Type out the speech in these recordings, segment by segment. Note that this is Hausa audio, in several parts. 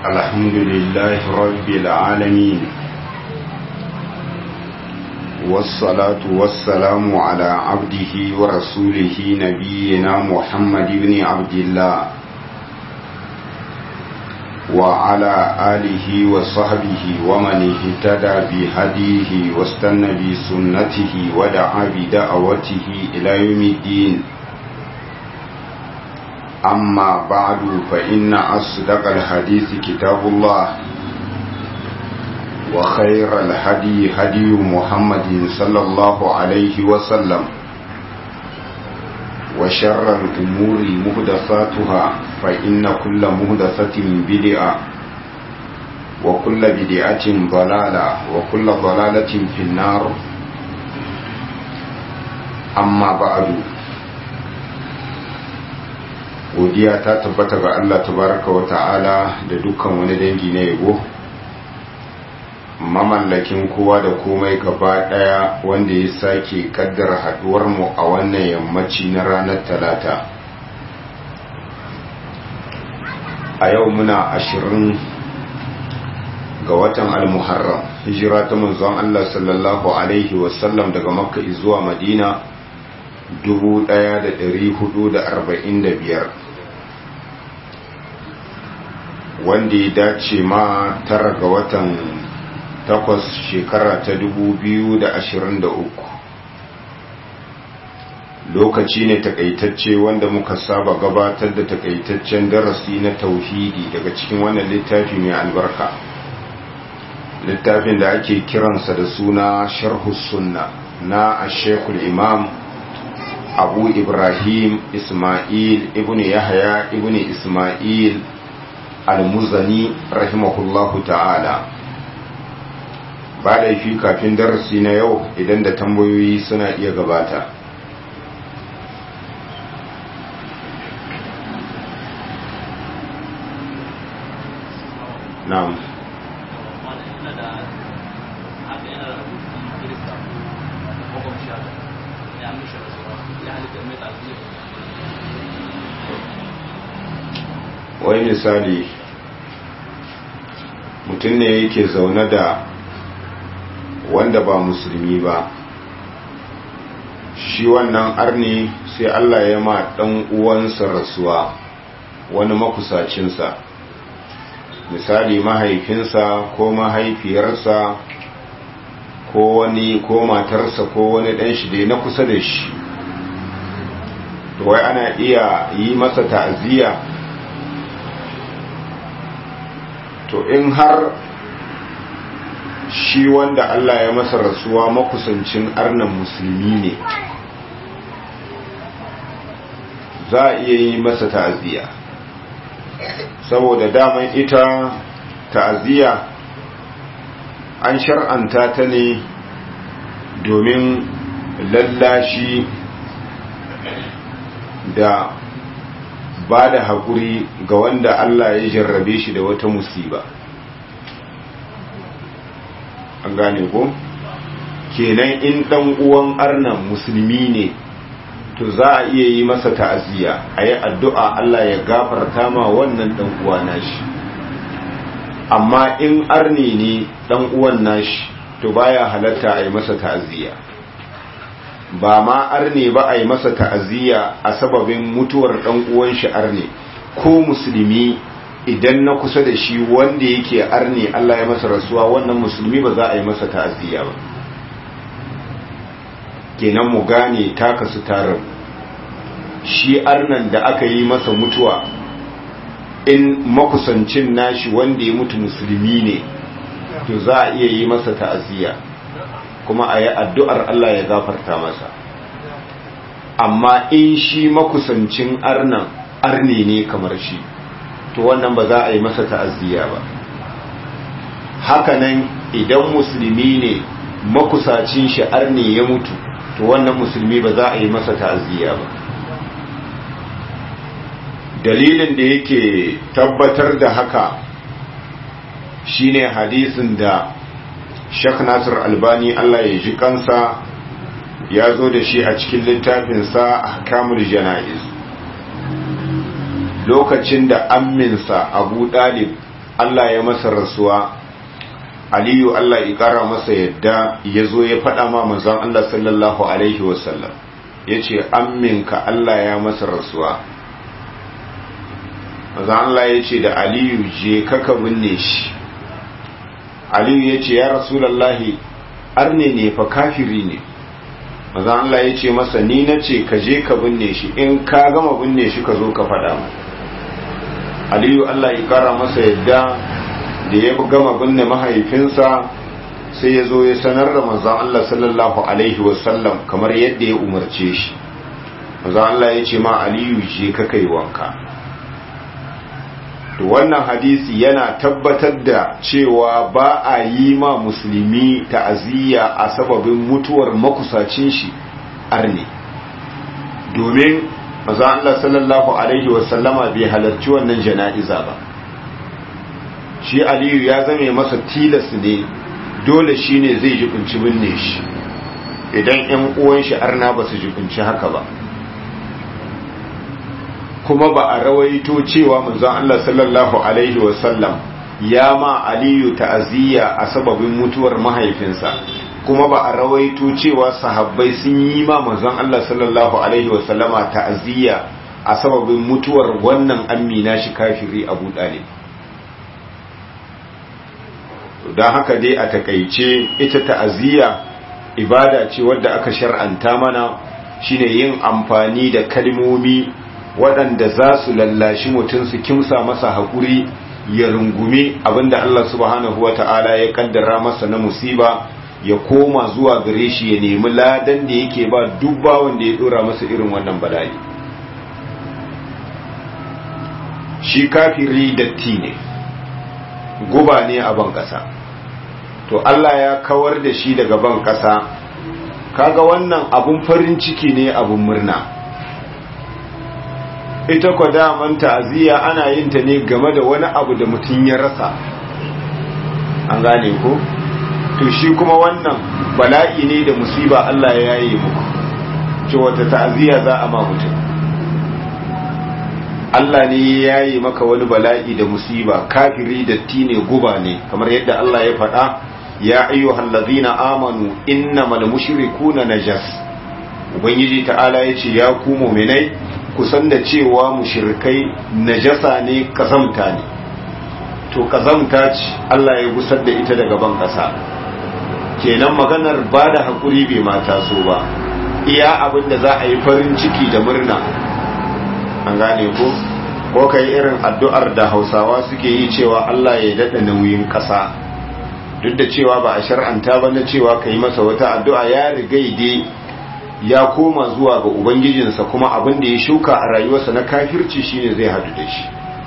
الحمد لله رب العالمين والصلاة والسلام على عبده ورسوله نبينا محمد بن عبد الله وعلى آله وصحبه ومن اهتدى بهديه واستنى بسنته ودعا بدعوته إلى يوم الدين أما بعد فإن أصدق الحديث كتاب الله وخير الهدي هدي محمد صلى الله عليه وسلم وشر الأمور مهدفاتها فإن كل مهدفة بدعة وكل بدعة ضلالة وكل ضلالة في النار أما بعد godiya ta tabbata ga Allah tabaraka wa ta'ala da dukkan wani dangi na yabo mamallakin kowa da komai gaba daya wanda ya sake kaddara haduwar mu a wannan yammaci na ranar talata a yau muna ashirin ga watan al-muharram hijira ta manzon Allah sallallahu alaihi wasallam daga makka zuwa madina 1445 wanda ya dace ma tara ga watan takwas shekara ta 2023 lokaci ne takaitacce wanda muka saba gabatar da takaitaccen darasi na tauhidi daga cikin wannan littafi mai albarka littafin da ake kiransa da suna sharhus sunna na ashekul imam abu ibrahim ismail ibn yahya ibn ismail al-muzani rahimahullahu ta'ala ba da fi kafin darasi na yau idan da tambayoyi suna iya gabata na'am wai misali mutum ne yake zaune da wanda ba musulmi ba shi wannan arni sai Allah ya ma ɗan uwansa rasuwa wani makusacinsa misali mahaifinsa ko mahaifiyarsa ko wani ko matarsa ko wani ɗan shi dai na kusa da shi to wai ana iya yi masa ta'aziyya to in har shi wanda Allah ya masa rasuwa makusancin arnan musulmi ne za a iya yi masa ta'aziyya saboda daman ita ta'aziyya an shar'anta ta ne domin lallashi da ba da haƙuri ga wanda Allah ya jarrabe shi da wata musiba an gane ko kenan in ɗan uwan arnan musulmi ne to za a iya yi masa ta'aziyya a yi addu'a Allah ya gafarta ma wannan ɗan uwa nashi amma in arni ne ɗan uwan nashi to baya halatta a yi masa ta'aziyya ba ma arne ba a yi masa ta'aziyya a sababin mutuwar ɗan uwan shi arne ko musulmi idan na kusa da shi wanda yake arne Allah ya masa rasuwa wannan musulmi ba za a yi masa ta'aziyya ba kenan mu gane taka su tarin shi arnan da aka yi masa mutuwa in makusancin nashi wanda ya mutu musulmi ne to za a iya yi masa ta'aziyya kuma a yi addu'ar Allah ya gafarta masa amma in shi makusancin arnan arne ne kamar shi to wannan ba za a yi masa ta'aziyya ba hakanan idan musulmi ne makusacin shi arne ya mutu to wannan musulmi ba za a yi masa ta'aziyya ba dalilin da yake tabbatar da haka shine hadisin da Sheikh Nasir Albani Allah ya ji kansa ya zo da shi a cikin littafinsa Ahkamul Jana'iz lokacin da amminsa Abu Dalib Allah ya masa rasuwa aliyu Allah ya kara masa yadda ya zo ya faɗa ma manzon Allah sallallahu alaihi wasallam ya ce amminka Allah ya masa rasuwa manzon Allah ya ce da aliyu je kaka binne shi aliyu ya ce ya rasulallahi arne ne fa kafiri ne manzon Allah ya ce masa ni na ce ka je ka binne shi in ka gama binne shi ka zo ka faɗa mu aliyu Allah ya kara masa yadda da ya gama binne mahaifinsa sai ya zo ya sanar da manzon Allah sallallahu alaihi wasallam kamar yadda ya umarce shi manzon Allah ya ce ma aliyu je ka kai wanka to wannan hadisi yana tabbatar da cewa ba a yi ma musulmi ta'aziyya a sababin mutuwar makusacin shi arne domin manzon Allah sallallahu alaihi wasallama bai halarci wannan jana'iza ba shi aliyu ya zame masa tilas ne dole shi ne zai jibinci binne shi idan 'yan uwan shi arna ba su jibinci haka ba kuma ba a rawaito cewa manzon Allah sallallahu alaihi wasallam ya ma aliyu ta'aziyya a sababin mutuwar mahaifinsa kuma ba a rawaito cewa sahabbai sun yi ma manzon Allah sallallahu alaihi wasallama ta'aziyya a sababin mutuwar wannan amina shi kafiri Abu Talib don haka dai a takaice ita ta'aziyya ibada ce wadda aka shar'anta mana shine yin amfani da kalmomi waɗanda za su lallashi mutum su kimsa masa haƙuri ya rungume abinda Allah subhanahu wata'ala ya kaddara masa na musiba ya koma zuwa gare shi ya nemi ladan da yake ba dubba wanda ya dora masa irin wannan bala'i shi kafiri datti ne guba ne a ban ƙasa to Allah ya kawar da shi daga ban ƙasa kaga wannan abun farin ciki ne abun murna ita kwa daman ta'aziyya ana yin ta ne game da wani abu da mutum ya rasa an gane ko to shi kuma wannan bala'i ne da musiba Allah ya yaye muku ce wata ta'aziyya za a ma mutum Allah ne ya yaye maka wani bala'i da musiba kafiri da tine guba ne kamar yadda Allah ya faɗa ya ayyuhal ladzina amanu innamal mushrikuna najas ubangiji ta'ala yace ya ku mu'minai ku san da cewa mushrikai najasa ne kazamta ne to kazamta ce Allah ya gusar da ita daga ban kasa kenan maganar ba da haƙuri bai mata so ba iya abin da za a yi farin ciki da murna an gane ko ko kai irin addu'ar da hausawa suke yi cewa Allah ya daɗa nauyin ƙasa duk da cewa ba a shar'anta ba na cewa ka yi masa wata addu'a ya rigaide ya koma zuwa ga ubangijinsa kuma abin da ya shuka a rayuwarsa na kafirci shine zai hadu da shi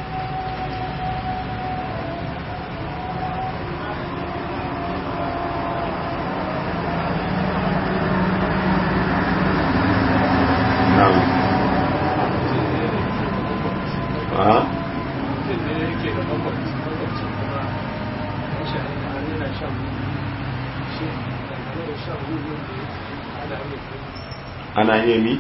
ana iya mi?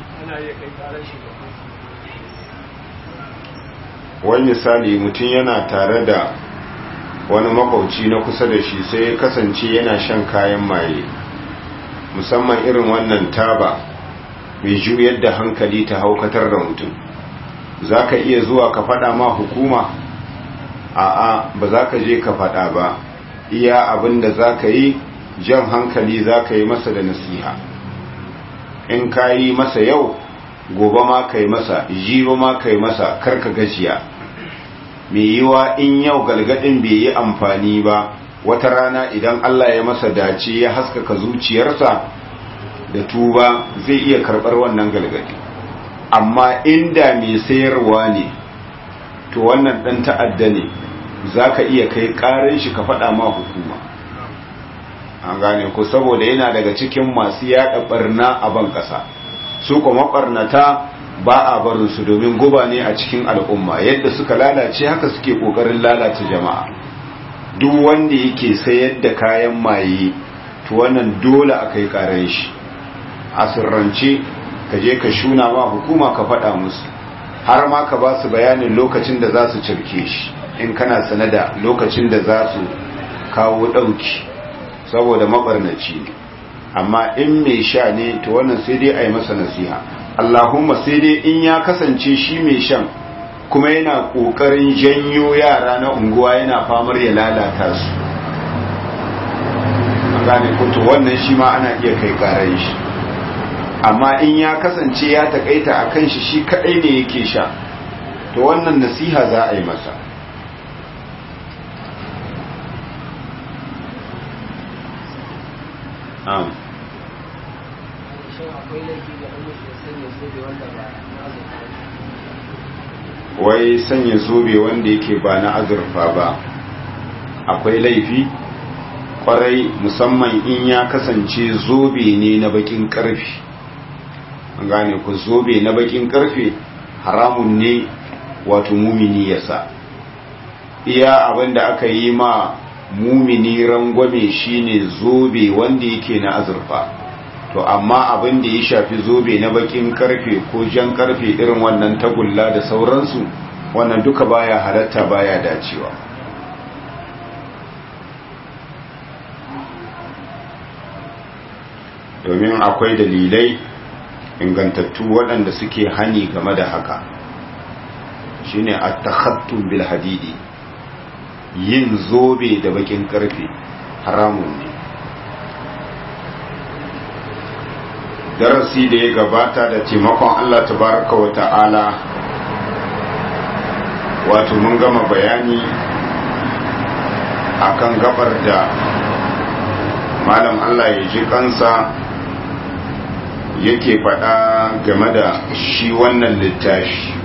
wani misali mutum yana tare da wani makwauci na kusa da shi sai ya kasance yana shan kayan maye musamman irin wannan taba mai juyar da hankali ta haukatar da mutum za ka iya zuwa ka fada ma hukuma a'a ba za ka je ka fada ba iya abin da za ka yi jan hankali za ka yi masa da nasiha in ka yi masa yau gobe ma ka yi masa jiba ma ka yi masa karka gajiya mai yiwa in yau galgadin bai yi amfani ba wata rana idan Allah ya masa dace ya haskaka zuciyarsa da tuba zai iya karɓar wannan galgadi amma inda mai sayarwa ne to wannan ɗan ta'adda ne za ka iya kai ƙarin shi ka faɗa ma hukuma an gane ku saboda yana daga cikin masu yaɗa ɓarna a ban ƙasa su kuma ɓarnata ba a barin su domin guba ne a cikin al'umma yadda suka lalace haka suke ƙoƙarin lalata jama'a duk wanda yake sayar da kayan maye to wannan dole a kai ƙaran shi a sirrance ka je ka shuna ma hukuma ka faɗa musu har ma ka ba su bayanin lokacin da za su cirke shi in kana sane da lokacin da za su kawo ɗauki saboda mabarnaci ne amma in mai sha ne to wannan sai dai a yi masa nasiha allahumma sai dai in ya kasance shi mai shan kuma yana ƙoƙarin janyo yara na unguwa yana famar ya lalata su gane kuto wannan shi ma ana iya kai karan shi amma in ya kasance ya takaita a kan shi shi kadai ne yake sha to wannan nasiha za a yi masa am wai sanya zobe wanda yake ba na azurfa ba akwai laifi kwarai musamman in ya kasance zobe ne na bakin karfe an gane ku zobe na bakin karfe haramun ne wato mumini ya sa iya abinda aka yi ma mumini rangwame shine zobe wanda yake na azurfa to amma abin da ya shafi zobe na bakin karfe ko jan karfe irin wannan tagulla da sauransu wannan duka baya halatta baya dacewa domin akwai dalilai ingantattu waɗanda suke hani game da haka shine at-takhattum bil hadidi yin zobe da bakin karfe haramun ne darasi da ya gabata da taimakon Allah tabaraka wa ta'ala wato mun gama bayani akan gabar da malam Allah ya ji kansa yake faɗa game da shi wannan littafi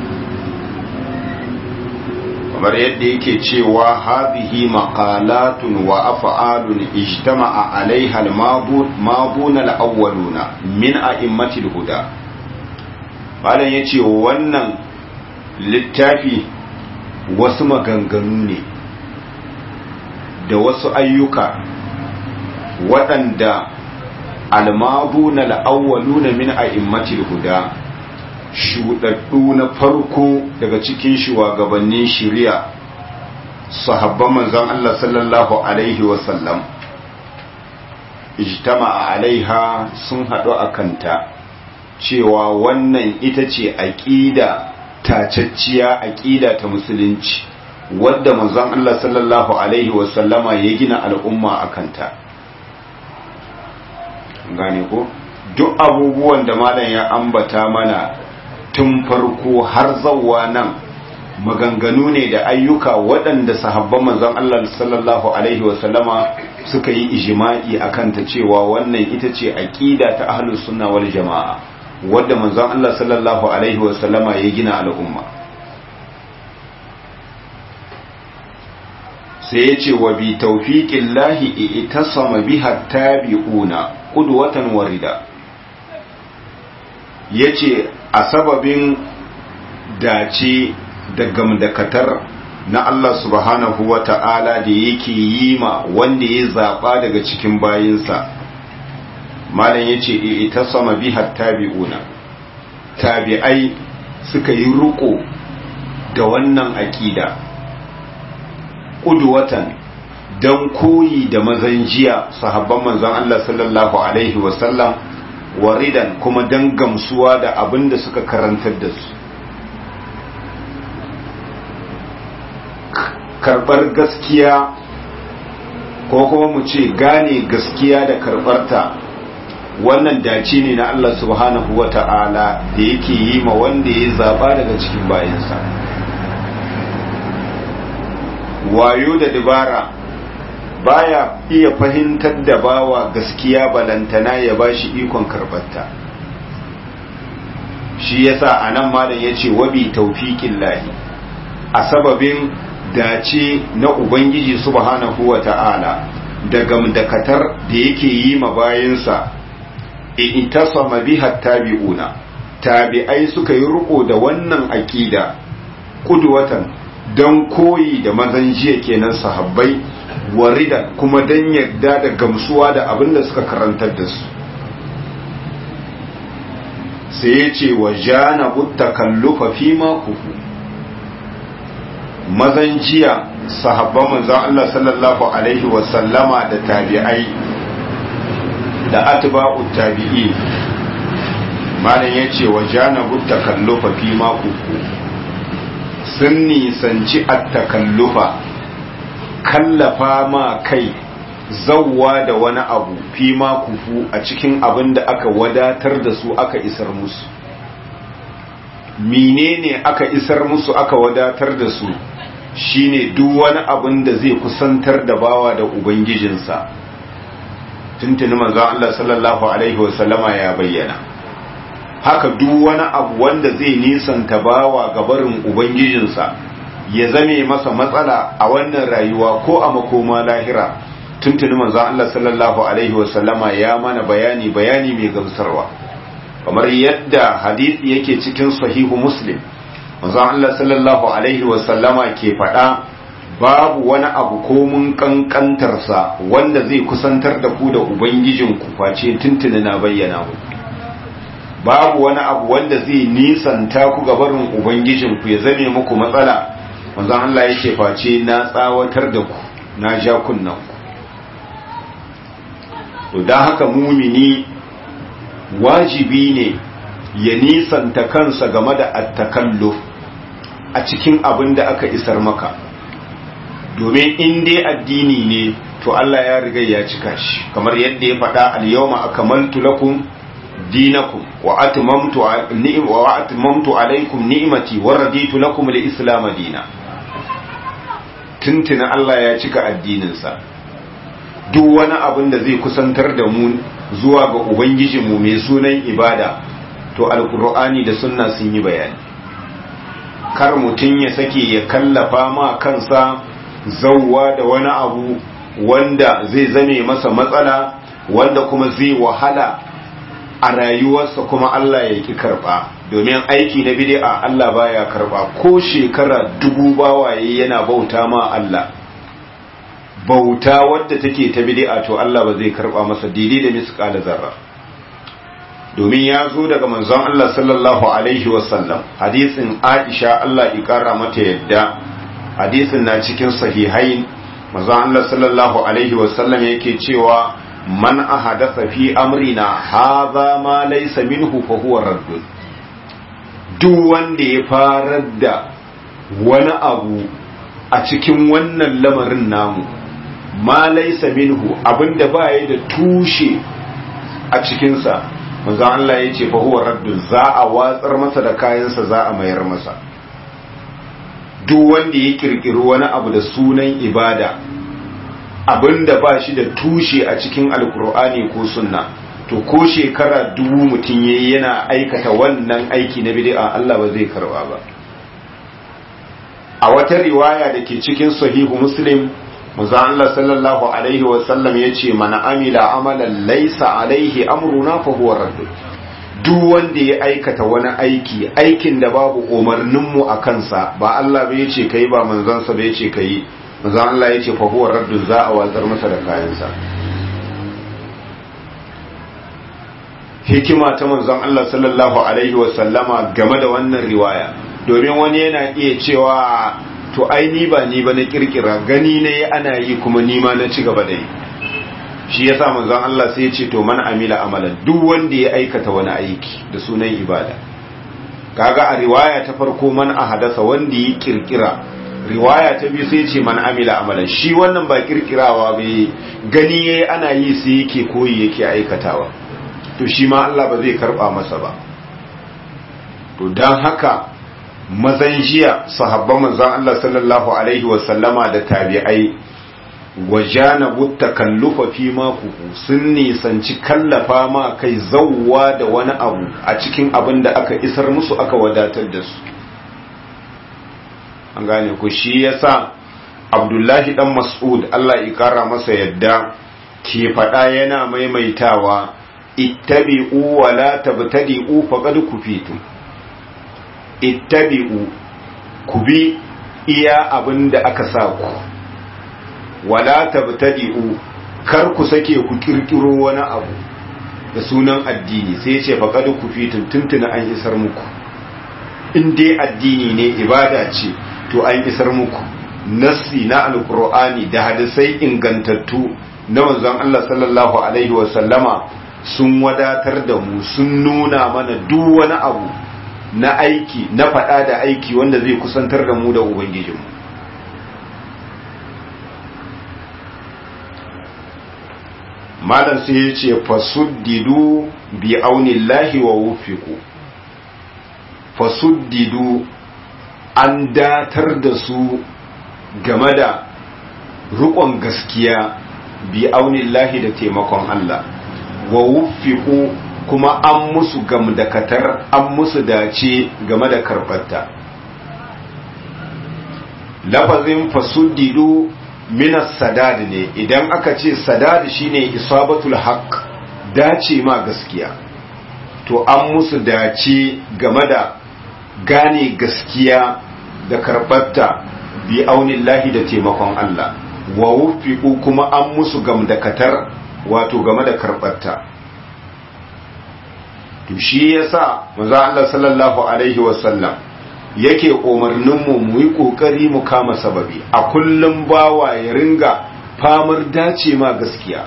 kamar yadda yake cewa hadhihi maqalatun wa af'alun ijtama'a 'alayha al-mabun al-awwaluna min a'immatil huda malam yace wannan littafi wasu maganganu ne da wasu ayyuka waɗanda almabuna al'awwaluna min a'immatil huda shuɗaɗɗu na farko daga cikin shugabannin shari'a sahabban manzon Allah sallallahu alaihi wasallam ijtama'a alaiha sun haɗu a kanta cewa wannan ita ce aƙida tacacciya aƙida ta musulunci wadda manzon Allah sallallahu alaihi wasallama ya gina al'umma a kanta gane ko duk abubuwan da malam ya ambata mana tun farko har zawwa nan maganganu ne da ayyuka waɗanda sahabban manzon Allah sallallahu alaihi wasallama suka yi ijma'i akan ta cewa wannan ita ce aqida ta ahlus sunna wal jamaa wadda manzon Allah sallallahu alaihi wasallama ya gina al'umma sai ya ce wa bi tawfiqin lahi itasama biha tabi'una qudwatan warida yace a sababin dace da gamdakatar na Allah subhanahu wa ta'ala da yake yi ma wanda ya zaɓa daga cikin bayinsa malam ya ce ita sama bihar tabi'una tabi'ai suka yi ruko da wannan aƙida ƙudwatan don koyi da mazan jiya sahabban manzon Allah sallallahu Alaihi wasallam waridan kuma don gamsuwa da abin da suka karantar da su karɓar gaskiya ko kuma mu ce gane gaskiya da karɓarta wannan dace ne na Allah subhanahu wa ta'ala da yake yi ma wanda ya zaɓa daga cikin bayansa wayo da dabara baya iya fahimtar da bawa gaskiya balantana ya bashi ikon karɓarta shi yasa a nan malam ya ce wabi taufiƙin lahi a sababin dace na Ubangiji subhanahu wa ta'ala da gamdakatar da yake yi ma bayansa in tasama biha tabi'una tabi'ai suka yi riko da wannan aƙida kudwatan don koyi da mazan jiya kenan sahabbai warida kuma don yadda da gamsuwa da abin da suka karantar da su sai ya ce wa jana takallufa fi ma kufu mazan jiya sahabban manzon Allah sallallahu alaihi wasallama da tabi'ai da atba'u tabi'i malam yace wa jana takallufa fi ma kufu sun nisanci at-takallufa kallafa ma kai zawwa da wani abu fi ma kufu a cikin abin da aka wadatar da su aka isar musu menene aka isar musu aka wadatar da su shine duk wani abin da zai kusantar da bawa da ubangijinsa tuntuni manzon Allah sallallahu alaihi wasallama ya bayyana haka duk wani abu wanda zai nisanta bawa ga barin ubangijinsa ya zame masa matsala a wannan rayuwa ko a makoma lahira tuntuni manzon Allah sallallahu alaihi wasallama ya mana bayani bayani mai gamsarwa kamar yadda hadisi yake cikin sahihu muslim manzon Allah sallallahu alaihi wasallama ke faɗa babu wani abu ko mun kankantarsa wanda zai kusantar da ku da ubangijin ku face tuntuni na bayyana mu babu wani abu wanda zai nisanta ku ga barin ubangijin ku ya zame muku matsala manzon Allah yake face na tsawatar da ku na ja kunnan ku to don haka mumini wajibi ne ya nisanta kansa game da attakalluf a cikin abin da aka isar maka domin in dai addini ne to Allah ya riga ya cika shi kamar yadda ya faɗa al-yawma akmaltu lakum dinakum wa atmamtu wa atmamtu alaykum ni'mati wa raditu lakum al-islam dina tuntuna Allah ya cika addininsa duk wani abin da zai kusantar da mu zuwa ga ubangijinmu mai sunan ibada to alkur'ani da sunna sun yi bayani kar mutum ya sake ya kallafa ma kansa zauwa da wani abu wanda zai zame masa matsala wanda kuma zai wahala a rayuwarsa kuma Allah ya ki karba domin aiki na bid'a Allah baya karba ko shekara dubu bawaye yana bauta ma Allah bauta wadda take ta bid'a to Allah ba zai karba masa daidai da misqala zarra domin ya zo daga manzon Allah sallallahu alaihi wasallam hadisin Aisha Allah ya kara mata yadda hadisin na cikin sahihain manzon Allah sallallahu alaihi wasallam yake cewa man ahadatha fi amrina hadha ma laysa minhu fa huwa raddun duk wanda ya farar da wani abu a cikin wannan lamarin namu ma laysa minhu abinda ba ya da tushe a cikinsa manzo Allah ya ce fa huwa raddun za a watsar masa da kayansa za a mayar masa duk wanda ya kirkiri wani abu da sunan ibada abinda ba shi da tushe a cikin alkur'ani ko sunna to ko shekara dubu mutum yayi yana aikata wannan aiki na bid'a Allah ba zai karba ba a wata riwaya da ke cikin sahihu muslim manzo Allah sallallahu alaihi wa sallam yace man amila amalan laysa alaihi amruna fa huwa radd duk wanda ya aikata wani aiki aikin da babu umarnin mu a kansa ba Allah bai yace kai ba manzon sa bai yace kai manzon Allah yace fa huwa radd za a watsar masa da kayansa hikima ta manzon Allah sallallahu alaihi wa sallama game da wannan riwaya domin wani yana iya cewa to ai ni ba ni ba na kirkira gani ne ana yi kuma ni ma na ci gaba da yi shi yasa manzon Allah sai ya ce to man amila amalan duk wanda ya aikata wani aiki da sunan ibada kaga a riwaya ta farko man ahadasa wanda ya kirkira riwaya ta biyu sai ya ce man amila amalan shi wannan ba kirkirawa bai gani yayi ana yi sai yake koyi yake aikatawa to shi ma Allah ba zai karba masa ba to dan haka mazan jiya sahabban manzon Allah sallallahu alaihi wasallama da tabi'ai wajanabu takallufa fi ma kuku sun nisanci kallafa ma kai zawwa da wani abu a cikin abin da aka isar musu aka wadatar da su an gane ku shi yasa abdullahi dan mas'ud Allah ya kara masa yadda ke faɗa yana maimaitawa ittabi'u wa la tabtadi'u faqad kufitum ittabi'u ku bi iya abin da aka sa ku wala tabtadi'u kar ku sake ku kirkiro wani abu da sunan addini sai ya ce faqad kufitum tuntuna an isar muku in dai addini ne ibada ce to an isar muku nassi na alqur'ani da hadisai ingantattu na manzon Allah sallallahu alaihi wa sallama sun wadatar da mu sun nuna mana duk wani abu na aiki na faɗa da aiki wanda zai kusantar da mu da ubangijinmu malam sai ya ce fasuddidu bi aunillahi wa wufiku fasuddidu an datar da su game da rukon gaskiya bi aunillahi da taimakon Allah wa wufiku kuma an musu gamdakatar an musu dace game da karɓarta lafazin fasuddidu minas sadad ne idan aka ce sadad shine isabatul haqq dace ma gaskiya to an musu dace game da gane gaskiya da karɓarta bi aunillahi da taimakon Allah wa wufiku kuma an musu gamdakatar wato game da karɓarta to shi yasa manzo Allah sallallahu alaihi wasallam yake umarninmu mu yi kokari mu kama sababi a kullum bawa ya ringa famar dace ma gaskiya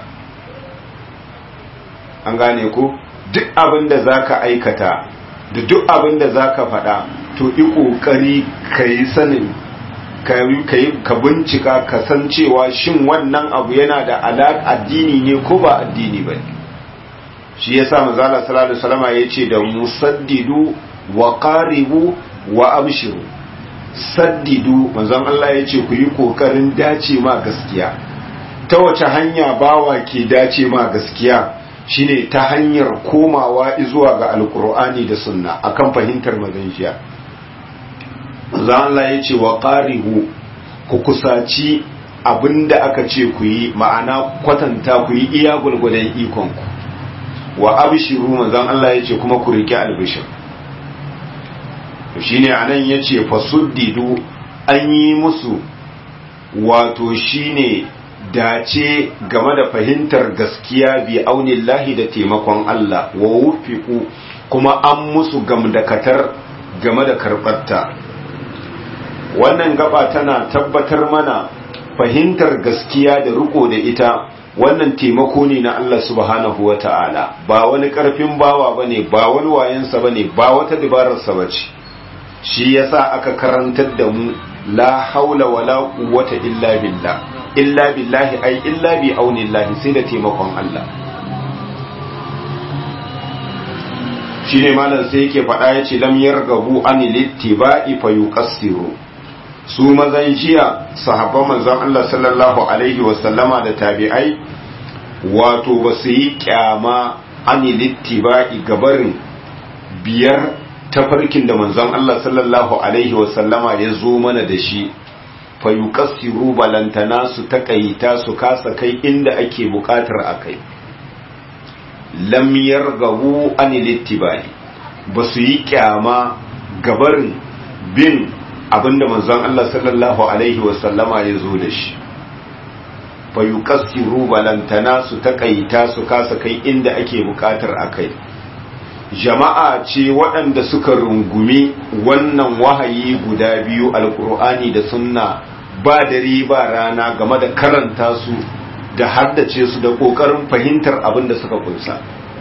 an gane ku duk abin da zaka aikata da duk abin da zaka faɗa to yi kokari ka yi sanin ka bincika ka san cewa shin wannan abu yana da alaƙa addini ne ko ba addini ba ne shi ya sa mazala salatu salama ya ce da musaddidu wa qaribu wa abshiru saddidu manzon Allah ya ce ku yi kokarin dace ma gaskiya ta wace hanya bawa ke dace ma gaskiya shine ta hanyar komawa zuwa ga alkur'ani da sunna akan fahimtar maganjiya manzon Allah ya ce wa qaribu ku kusaci abinda aka ce ku yi ma'ana kwatanta ku yi iya gulgudan ikonku wa abshiru manzon Allah yace kuma ku rike albishir shine anan yace fasuddidu an yi musu wato shine dace game da fahimtar gaskiya bi aunillahi da taimakon Allah wa wufiku kuma an musu gamdakatar game da karbarta wannan gaba tana tabbatar mana fahimtar gaskiya da riko da ita wannan taimako ne na Allah subhanahu wa ta'ala ba wani ƙarfin bawa ba ne ba wani wayansa ba ne ba wata dabararsa ba ce shi yasa aka karantar da mu la haula wa la quwwata illa billah illa billahi ai illa bi aunillahi sai da taimakon Allah shine malam sai yake faɗa yace lam yargabu an littiba'i fa yuqassiru su mazan jiya sahabban manzon Allah sallallahu alaihi wasallama da tabi'ai wato ba su yi kyama ani littiba'i gabarin biyar tafarkin da manzon Allah sallallahu alaihi wasallama ya zo mana da shi fa yuqassiru balantana su takaita su kasa kai inda ake bukatar akai lam yargabu ani littiba'i ba su yi kyama gabarin bin abinda manzon Allah sallallahu alaihi wasallama ya zo da shi fa yuqassiru balantana su takaita su kasa kai inda ake bukatar akai jama'a ce waɗanda suka rungumi wannan wahayi guda biyu alkur'ani da sunna ba dare ba rana game da karanta su da haddace su da ƙoƙarin fahimtar abin da suka kunsa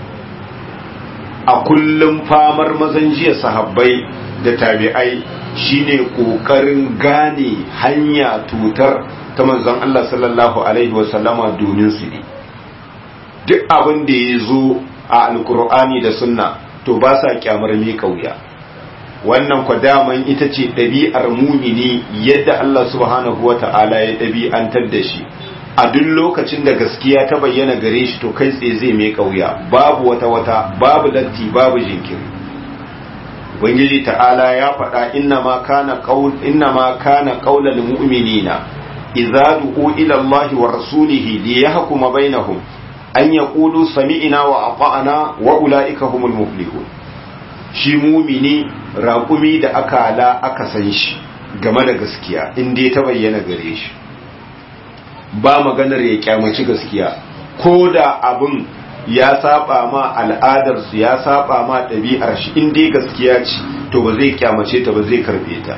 a kullum famar mazan jiya sahabbai da tabi'ai shine ƙoƙarin gane hanya tutar ta manzon Allah sallallahu alaihi wasallama domin su ne duk abin da ya zo a alkur'ani da sunna to ba sa kyamar mi kauya wannan kwa daman ita ce ɗabi'ar mumini yadda Allah subhanahu wa ta'ala ya ɗabi'antar da shi a duk lokacin da gaskiya ta bayyana gare shi to kai tsaye zai mai kauya babu wata wata babu latti babu jinkiri ubangiji ta'ala ya faɗa inna ma kana qaul inna ma kana qaulal mu'minina idza du'u ila Allah wa rasulihi liyahkuma bainahum an yaqulu sami'na wa ata'na wa ulaika humul muflihun shi mumini raƙumi da akala aka san shi game da gaskiya in dai ta bayyana gare shi ba maganar ya kyamaci gaskiya ko da abin ya saba ma al'adarsu ya saba ma ɗabi'ar shi in dai gaskiya ce to ba zai kyamace ta ba zai karbe ta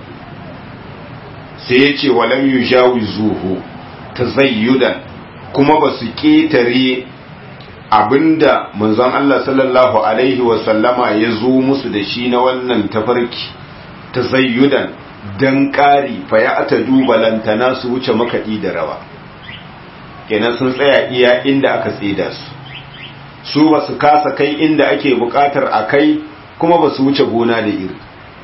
sai ya ce walam yu jawi zuhu ta zayyudan kuma ba su ƙetare abinda manzon Allah sallallahu alaihi wasallama ya zo musu da shi na wannan tafarki ta zayyudan don ƙari fa ya ata dubalantana su wuce makaɗi da rawa kenan sun tsaya iya inda aka tsida su su ba su kasa kai inda ake buƙatar a kai kuma ba su wuce gona da iri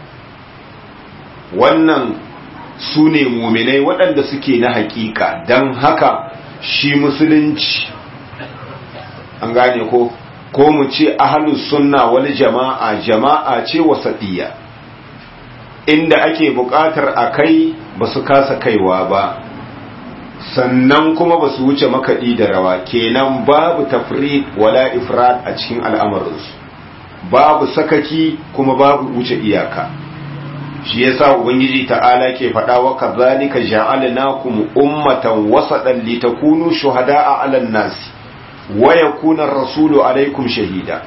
wannan su ne muminai waɗanda suke na hakika don haka shi musulunci an gane ko ko mu ce ahalus sunna wani jama'a jama'a ce wasaɗiya inda ake buƙatar a kai ba su kasa kaiwa ba sannan kuma ba su wuce makaɗi da rawa kenan babu tafrid wala ifrad a cikin al'amarinsu babu sakaki kuma babu wuce iyaka shi yasa ubangiji ta'ala ke faɗa wa kazalika ja'alnakum ummatan wasatan litakunu shuhada'a 'alan nas wa yakuna ar-rasulu 'alaykum shahida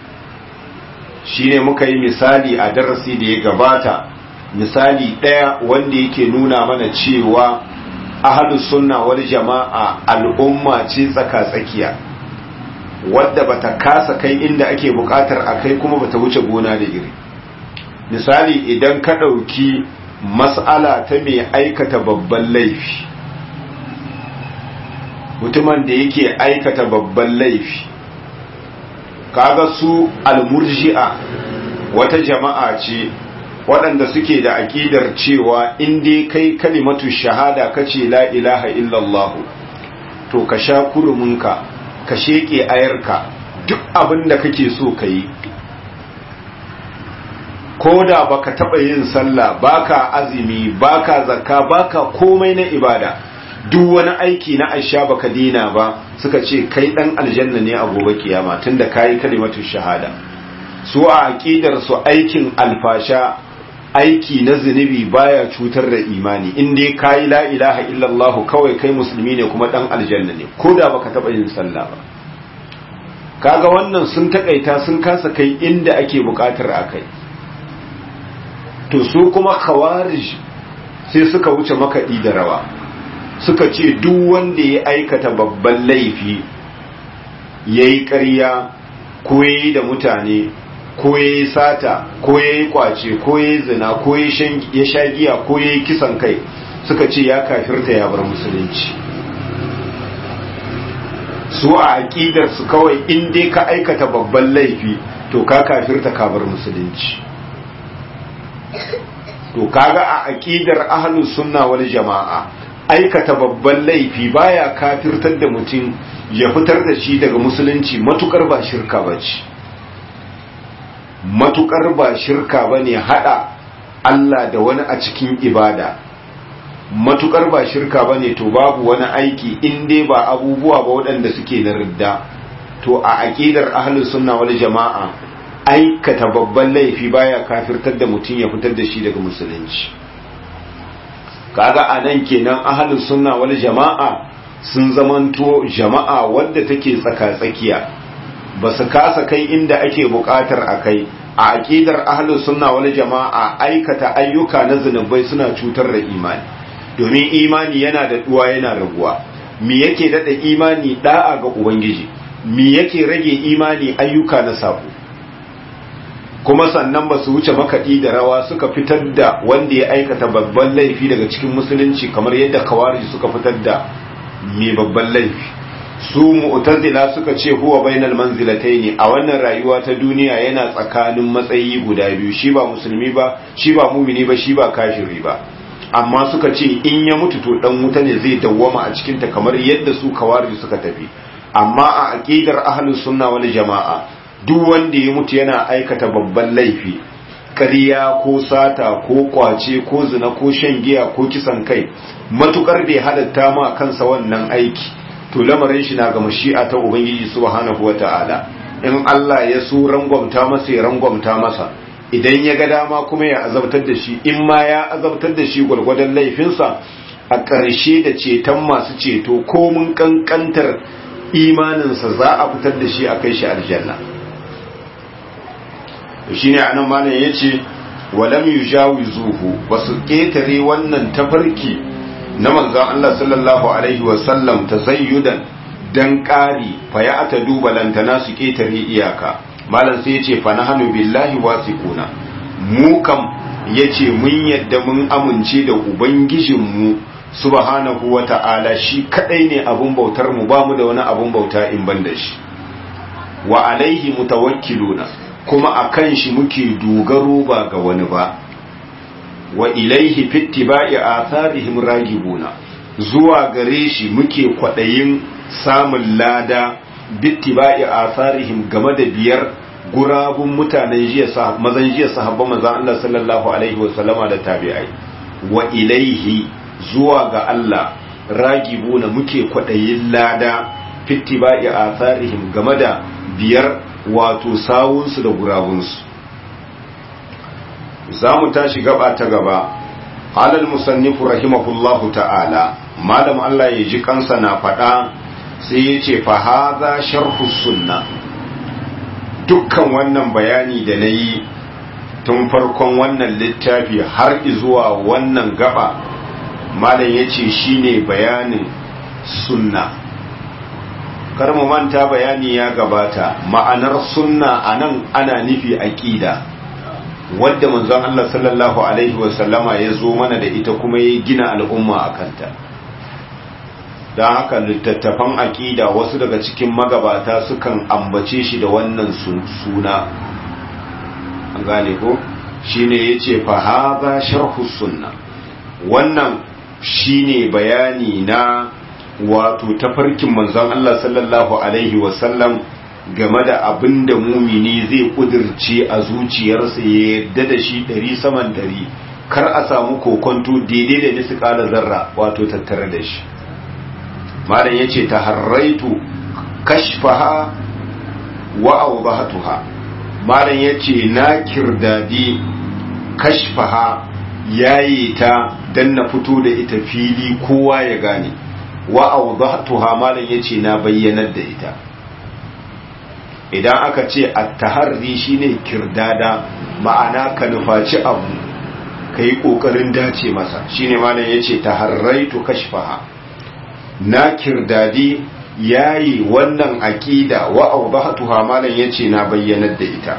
shine muka yi misali a darasi da ya gabata misali ɗaya wanda yake nuna mana cewa ahlus sunna wal jama'a al'umma ce tsaka-tsakiya wadda bata kasa kai inda ake bukatar a kai kuma bata wuce gona da iri misali idan ka ɗauki mas'ala ta mai aikata babban laifi mutumin da yake aikata babban laifi kaga su almurji'a wata jama'a ce waɗanda suke da aƙidar cewa in dai kai kalimatu shahada kace la ilaha illallah to ka sha kuruminka ka sheƙe ayarka duk abin da kake so ka yi ko da baka taɓa yin sallah baka azumi baka zakka baka komai na ibada duk wani aiki na aisha baka dina ba suka ce kai dan aljanna ne a gobe kiyama tunda kayi kalimatu shahada su a aqidar su aikin alfasha aiki na zunubi baya cutar da imani in dai kayi la ilaha illallah kawai kai musulmi ne kuma dan aljanna ne ko da baka taɓa yin sallah ba kaga wannan sun takaita sun kasa kai inda ake bukatar a kai to su kuma khawarij sai suka wuce makaɗi da rawa suka ce duk wanda ya aikata babban laifi ya yi ƙarya ko ya yi da mutane ko ya yi sata ko ya yi kwace ko ya yi zina ko ya sha giya ko ya yi kisan kai suka ce ya kafirta ya bar musulunci su a aƙidar su kawai in dai ka aikata babban laifi to ka kafirta ka bar musulunci to kaga a aƙidar ahlus sunna wal jama'a aikata babban laifi baya kafirtar da mutum ya fitar da shi daga musulunci matukar ba shirka bace matukar ba shirka bane hada Allah da wani a cikin ibada matukar ba shirka ba ne to babu wani aiki in dai ba abubuwa ba waɗanda suke na ridda to a aƙidar ahlus sunna wal jama'a aikata babban laifi baya kafirtar da mutum ya fitar da shi daga musulunci kaga a nan kenan ahlus sunna wal jama'a sun zamanto jama'a wadda take tsaka-tsakiya ba su kasa kai inda ake buƙatar a kai a aƙidar ahlus sunna wal jama'a aikata ayyuka na zunubai suna cutar da imani domin imani yana da duwa yana raguwa me yake dada imani da'a ga ubangiji me yake rage imani ayyuka na sabo kuma sannan ba su wuce makaɗi da rawa suka fitar da wanda ya aikata babban laifi daga cikin musulunci kamar yadda kawarij suka fitar da mai babban laifi su mu'tazila suka ce huwa bainal manzilataini a wannan rayuwa ta duniya yana tsakanin matsayi guda biyu shi ba musulmi ba shi ba mumini ba shi ba kafiri ba amma suka ce in ya mutu to dan wuta ne zai dawwama a cikinta kamar yadda su kawarij suka tafi amma a aqidar ahlus sunna wal jama'a duk wanda ya mutu yana aikata babban laifi ƙarya ko sata ko kwace ko zina ko shan giya ko kisan kai matukar da ya halatta ma kansa wannan aiki to lamarin shi na ga mashi'a ta ubangiji subhanahu wata'ala in Allah ya so rangwamta masa ya rangwamta masa idan ya ga dama kuma ya azabtar da shi in ma ya azabtar da shi gwargwadon laifinsa a ƙarshe da ceton masu ceto ko mun kankantar imaninsa za a fitar da shi a kai shi aljanna shi ne anan malam ya ce walam yujawizuhu ba su ƙetare wannan tafarki na manzon Allah sallallahu alaihi wasallam tazayyudan dan ƙari fa ya ata duba lantana su ƙetare iyaka malam sai ya ce fa nahnu billahi wasiquna mu kam yace mun yadda mun amince da ubangijinmu subhanahu wata'ala shi kadai ne abun bautar mu bamu da wani abun bauta in ban da shi wa alaihi mutawakkiluna kuma akan shi muke dogaro ba ga wani ba wa ilaihi fittiba'i atharihim ragibuna zuwa gare shi muke kwadayin samun lada bittiba'i atharihim game da biyar gurabun mutanen jiya mazan jiya sahabban manzon Allah sallallahu alaihi wasallama da tabi'ai wa ilaihi zuwa ga Allah ragibuna muke kwadayin lada fittiba'i atharihim game da biyar wato sawunsu da gurabunsu za mu tashi gaba ta gaba alal musannifu rahimahullahu ta'ala malam Allah ya ji kansa na faɗa sai ya ce fa haza sharhu sunna dukkan wannan bayani da na yi tun farkon wannan littafi har zuwa wannan gaba malam ya ce shine bayanin sunna kar mu manta bayani ya gabata ma'anar sunna anan ana nufi aqida wadda manzon Allah sallallahu alaihi wasallama ya zo mana da ita kuma ya gina al'umma a kanta don haka littattafan aqida wasu daga cikin magabata sukan ambace shi da wannan suna an gane ko shine yace fa hadha sharhu sunna wannan shine bayani na wato tafarkin manzon Allah sallallahu alaihi wasallam game da abin da mumini zai kudirce a zuciyarsa ya yadda da shi ɗari saman ɗari kar a samu kokonto daidai da nisi ƙala zarra wato tattare da shi malam ya ce ta harraitu kashfaha wa awdahatuha malam ya ce na kirdadi kashfaha yayi ta dan na fito da ita fili kowa ya gane wa awdahtuha malam yace na bayyanar da ita idan aka ce at-taharri shine kirdada ma'ana ka nufaci abu kai kokarin dace masa shine malam yace taharraitu kashfaha na kirdadi yayi wannan aqida wa awdahtuha malam yace na bayyanar da ita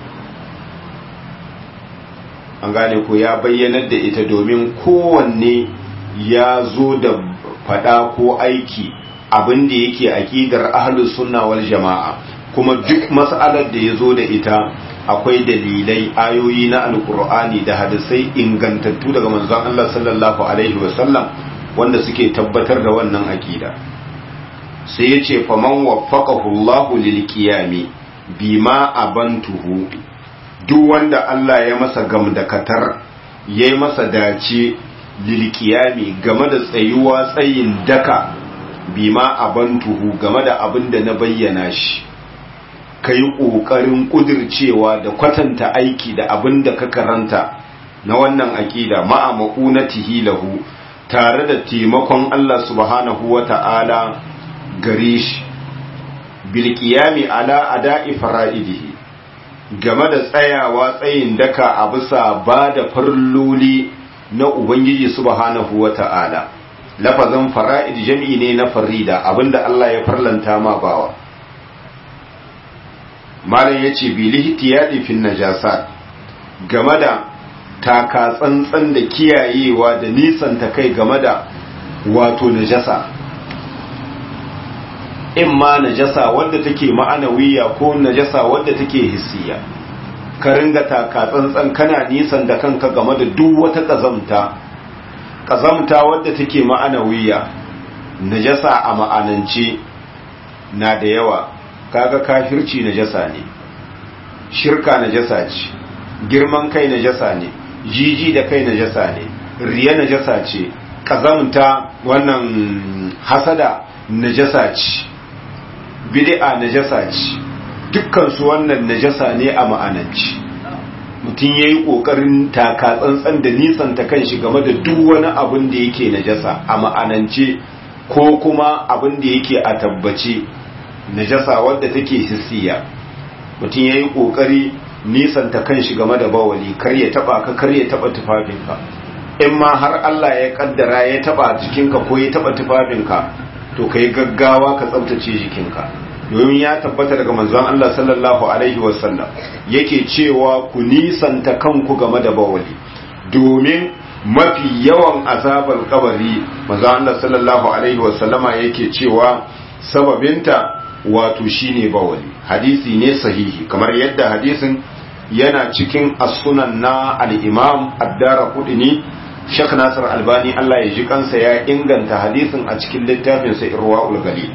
an gane ko ya bayyanar da ita domin kowanne ya zo da fada ko aiki abin da yake aqidar ahlus sunna wal jama'a kuma duk mas'alar da yazo da ita akwai dalilai ayoyi na alqur'ani da hadisai ingantattu daga manzon Allah sallallahu alaihi wasallam wanda suke tabbatar da wannan aqida sai yace faman waffaqahu Allahu lil qiyami bima abantuhu duk wanda Allah ya masa gamdakatar yayi masa dace lilkiyami game da tsayuwa tsayin daka bima abantuhu game da abin da na bayyana shi ka yi ƙoƙarin ƙudircewa da kwatanta aiki da abin da ka karanta na wannan aƙida ma'a ma'unatihi lahu tare da taimakon Allah subhanahu wa ta'ala gare shi bilkiyami ala ada'i fara'idihi game da tsayawa tsayin daka a bisa ba da farloli na Ubangiji subhanahu wa ta'ala, lafazin fara'id jami'i ne na farida abinda Allah ya farlanta ma bawa. Malam ya ce, Bilihiti ya fin najasa game da taka tsantsan da kiyayewa da nisanta kai game da wato najasa. In ma najasa wadda take ma'anawiya ko najasa wadda take hissiya. ka ringa taka tsantsan kana nisan da kanka game da duk wata ƙazamta ƙazamta wadda take ma'anawiya najasa a ma'anance na da yawa kaga kafirci najasa ne shirka najasa ce girman kai najasa ne jiji da kai najasa ne riya najasa ce ƙazamta wannan hasada najasa ce bid'a najasa ce dukkansu wannan najasa ne a ma'ananci mutum ya yi ƙoƙarin taka tsantsan da nisan ta kan shi game da duk wani abin da yake najasa a ma'anance ko kuma abin da yake a tabbace najasa wadda take hissiya mutum ya yi ƙoƙari nisanta kan shi game da bawali kar ya taba ka kar ya taba tufafinka in ma har Allah ya kaddara ya taba jikinka ko ya taba tufafinka to ka yi gaggawa ka tsabtace jikinka domin ya tabbata daga manzon Allah sallallahu alaihi wasallam yake cewa ku nisanta kanku game da bawali domin mafi yawan azabar kabari manzon Allah sallallahu alaihi wasallama yake cewa sababinta wato shine bawali hadisi ne sahihi kamar yadda hadisin yana cikin as-sunan na al-imam ad-dara kudini Sheikh Nasir Albani Allah ya ji kansa ya inganta hadisin a cikin littafin sa Irwaul Galil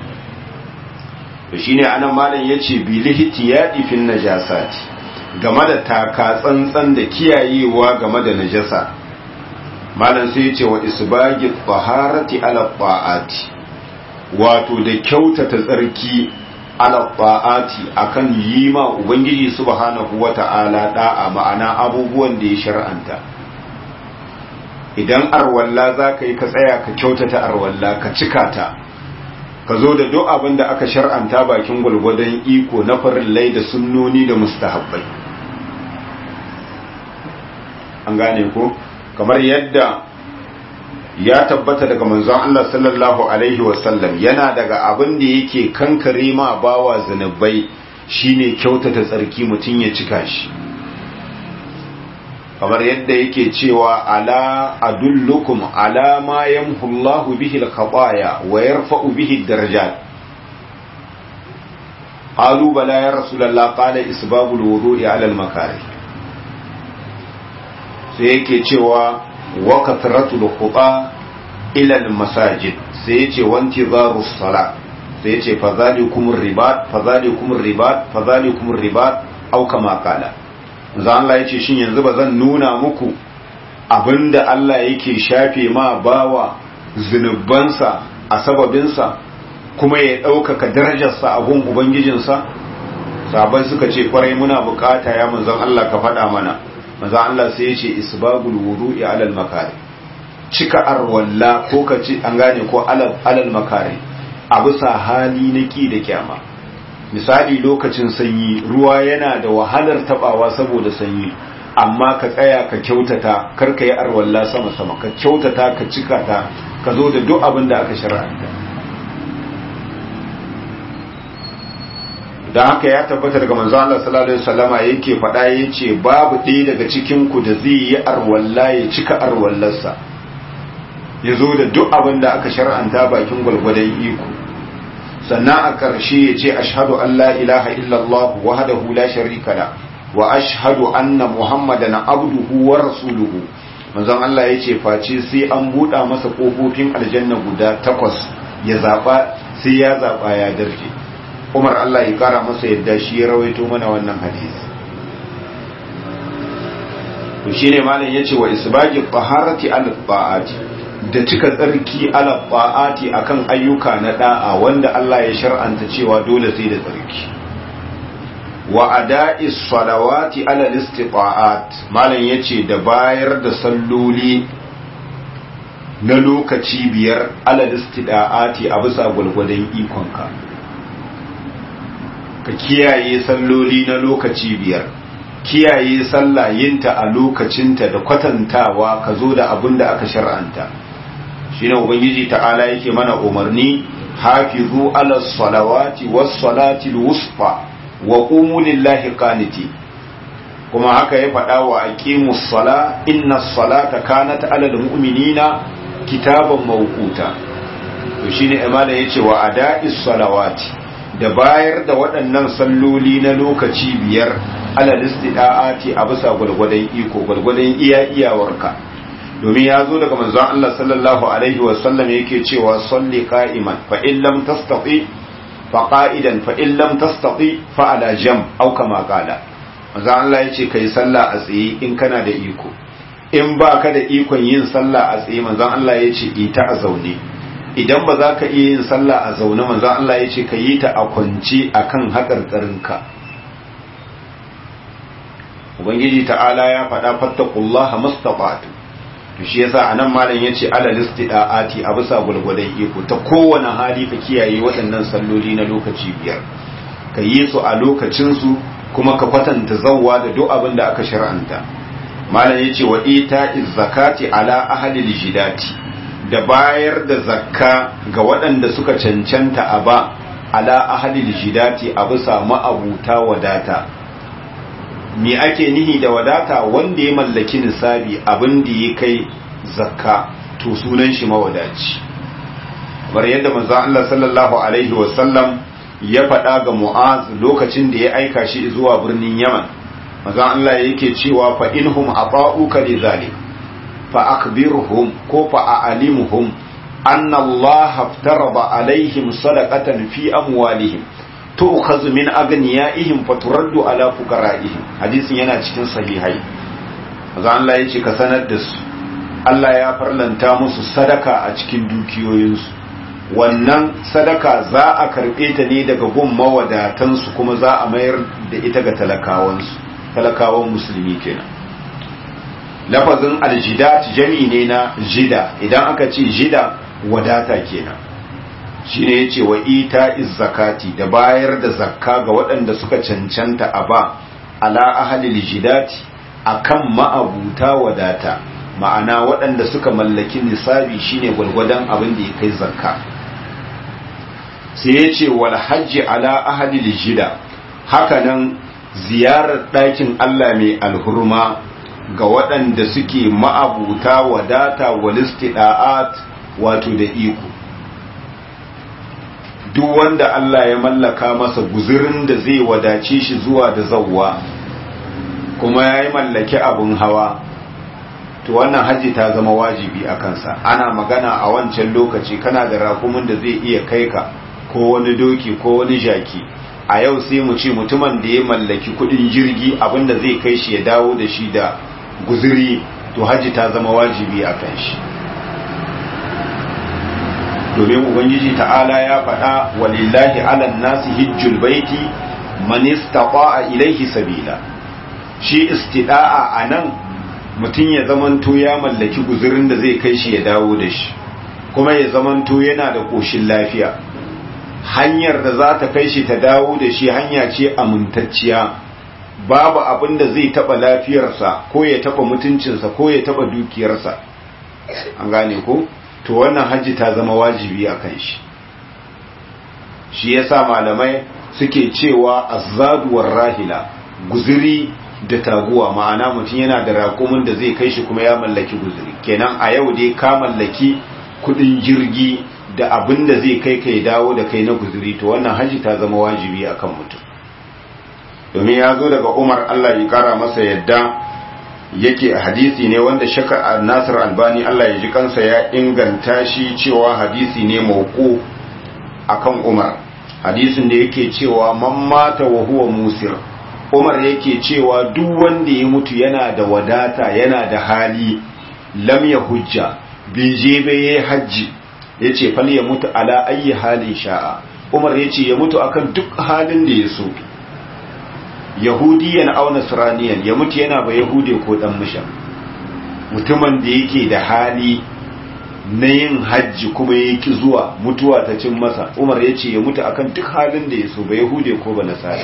to shine anan malam yace bi lihtiyadi fin najasati game da taka tsantsan da kiyayewa game da najasa malam sai yace wa isbagi taharati ala ta'ati wato da kyautata tsarki ala ta'ati akan yi ma ubangiji subhanahu wata'ala da'a ma'ana abubuwan da ya shar'anta idan arwalla za ka yi ka tsaya ka kyautata arwalla ka cika ta ka zo da duk abin da aka shar'anta bakin gwalgwadon iko na farillai da sunnoni da mustahabbai an gane ko kamar yadda ya tabbata daga manzon Allah sallallahu alaihi wasallam yana daga abin da yake kankare ma bawa zanubai shine kyautata tsarki mutum ya cika shi kamar yadda yake cewa ala adullukum ala ma yamhu Allahu bihi al-khataya wa yarfa'u bihi ad-darajat qalu bala ya rasulullah qala isbabu al-wudu'i ala al-makarih sai yake cewa wa kathratul khuta ila al-masajid sai yace wanti zaru salat sai yace fadhalikum ribat fadhalikum ribat fadhalikum ribat au kama qala manzo Allah yace shin yanzu ba zan nuna muku abinda Allah yake shafe ma bawa zunubansa a sababinsa kuma ya ɗaukaka darajarsa a gun ubangijinsa sabai suka ce kwarai muna bukata ya manzon Allah ka faɗa mana manzon Allah sai ya ce isbagul wudu'i alal makari cika arwalla ko ka ci an gane ko alal makari a bisa hali na ki da kyama misali lokacin sanyi ruwa yana da wahalar tabawa saboda sanyi amma ka tsaya ka kyautata kar ka yi arwalla sama sama ka kyautata ka cika ta ka zo da duk abin da aka shar'anta da haka ya tabbata daga manzo Allah sallallahu alaihi wasallama yake faɗa yace babu ɗaya daga cikin ku da zai yi arwalla ya cika arwallarsa ya zo da duk abin da aka shar'anta bakin gwalgwadon iko sannan a ƙarshe ya ce ashhadu an la ilaha illallah wahdahu la sharika la wa ashhadu anna muhammadan abduhu wa rasuluhu manzon Allah ya ce face sai an buɗa masa ƙofofin aljanna guda takwas ya zaɓa sai ya zaɓa ya darje umar Allah ya kara masa yadda shi ya rawaito mana wannan hadisi to shine malam yace wa isbaqi taharati al ta'ati da cika tsarki ala ta'ati akan ayyuka na da'a wanda Allah ya shar'anta cewa dole sai da tsarki wa ada'i salawati ala istita'at malam yace da bayar da salloli na lokaci biyar ala istita'ati a bisa gulgudan ikonka ka kiyaye salloli na lokaci biyar kiyaye sallah yinta a lokacinta da kwatantawa ka zo da abin da aka shar'anta shine ubangiji ta'ala yake mana umarni hafizu ala salawati was salati wusfa wa qumu lillahi qaniti kuma haka ya faɗa wa aqimus sala inna salata kanat ala mu'minina kitaban mawquta to shine imana yace wa ada'is salawati da bayar da waɗannan salloli na lokaci biyar alal istida'ati a bisa gwargwadon iko gwargwadon iya iyawarka domin ya zo daga manzon Allah sallallahu alaihi wa sallam yake cewa salli qa'iman fa in lam tastati fa qa'idan fa in lam tastati fa ala jam aw kama qala manzon Allah yace kai sallah a tsaye in kana da iko in ba ka da ikon yin sallah a tsaye manzon Allah yace ita a zaune idan ba za ka iya yin sallah a zaune manzon Allah ya ce ka yi ta a kwance a kan haƙarƙarinka ubangiji ta'ala ya faɗa fattakullaha mastafatu to shi yasa anan malam yace ala listidaati a bisa gulgudan iko ta kowane hali ka kiyaye waɗannan salloli na lokaci biyar ka yi su a lokacin su kuma ka kwatanta zawwa da duk abin da aka shar'anta malam yace wa ita zakati ala ahli lijidati da bayar da zakka ga waɗanda suka cancanta a ba ala ahli lijidati a bisa ma'abuta wadata me ake nihi da wadata wanda ya mallaki nisabi abin da ya kai zakka to sunan shi mawadaci bar yadda manzo Allah sallallahu alaihi wasallam ya faɗa ga Mu'az lokacin da ya aika shi zuwa birnin Yaman manzo Allah yake cewa fa inhum ata'uka lidhalik fa akhbirhum ko fa a'limhum anna Allah aftarada alaihim sadaqatan fi amwalihim tu'khadhu min aghniyaihim faturaddu ala fuqara'ihim hadisin yana cikin sahihai manzo Allah yace ka sanar da su Allah ya farlanta musu sadaka a cikin dukiyoyinsu wannan sadaka za a karbe ta ne daga gun mawadatansu kuma za a mayar da ita ga talakawansu talakawan musulmi kenan lafazin aljidat jami ne na jida idan aka ce jida wadata kenan shi ne ya ce wa ita zakati da bayar da zakka ga waɗanda suka cancanta a ba ala ahalil jidati a kan ma'abuta wadata ma'ana waɗanda suka mallaki nisabi shine gwalgwadon abin da ya kai zakka sai ya ce wal hajji ala ahalil jida hakanan ziyarar ɗakin Allah mai alhurma ga waɗanda suke ma'abuta wadata walistida'at wato da iko duk wanda Allah ya mallaka masa guzurin da zai wadace shi zuwa da zawwa kuma ya yi mallaki abin hawa to wannan hajji ta zama wajibi a kansa ana magana a wancan lokaci kana da rakumin da zai iya kai ka ko wani doki ko wani jaki a yau sai mu ce mutumin da ya mallaki kudin jirgi abinda zai kai shi ya dawo da shi da guzuri to hajji ta zama wajibi a kan shi domin ubangiji ta'ala ya faɗa walillahi alan nasi hijjul baiti man istata'a ilaihi sabila shi istida'a anan mutum ya zamanto ya mallaki guzurin da zai kai shi ya dawo da shi kuma ya zamanto yana da koshin lafiya hanyar da za ta kai shi ta dawo da shi hanya ce amintacciya babu abin da zai taba lafiyarsa ko ya taba mutuncinsa ko ya taba dukiyarsa an gane ko to wannan hajji ta zama wajibi a kan shi shi yasa malamai suke cewa azzaduwar rahila guziri da taguwa ma'ana mutum yana da raƙumin da zai kai shi kuma ya mallaki guziri kenan a yau dai ka mallaki kudin jirgi da abin da zai kai kai dawo da kai na guziri to wannan hajji ta zama wajibi akan mutum domin ya zo daga umar allah ya kara masa yadda yake hadisi ne wanda shaka nasir albani allah ya ji kansa ya inganta shi cewa hadisi ne mauku akan umar hadisin da yake cewa man mata wa huwa musir umar yake cewa duk wanda ya mutu yana da wadata yana da hali lam ya hujja bai je bai yi hajji ya ce fal ya mutu ala ayi halin sha'a umar ya ce ya mutu akan duk halin da ya so yahudiyan au nasraniyan ya mutu yana ba yahude ko dan mushan mutumin da yake da hali na yin hajji kuma ya ki zuwa mutuwa ta cin masa umar ya ce ya mutu akan duk halin da ya so ba yahude ko ba nasari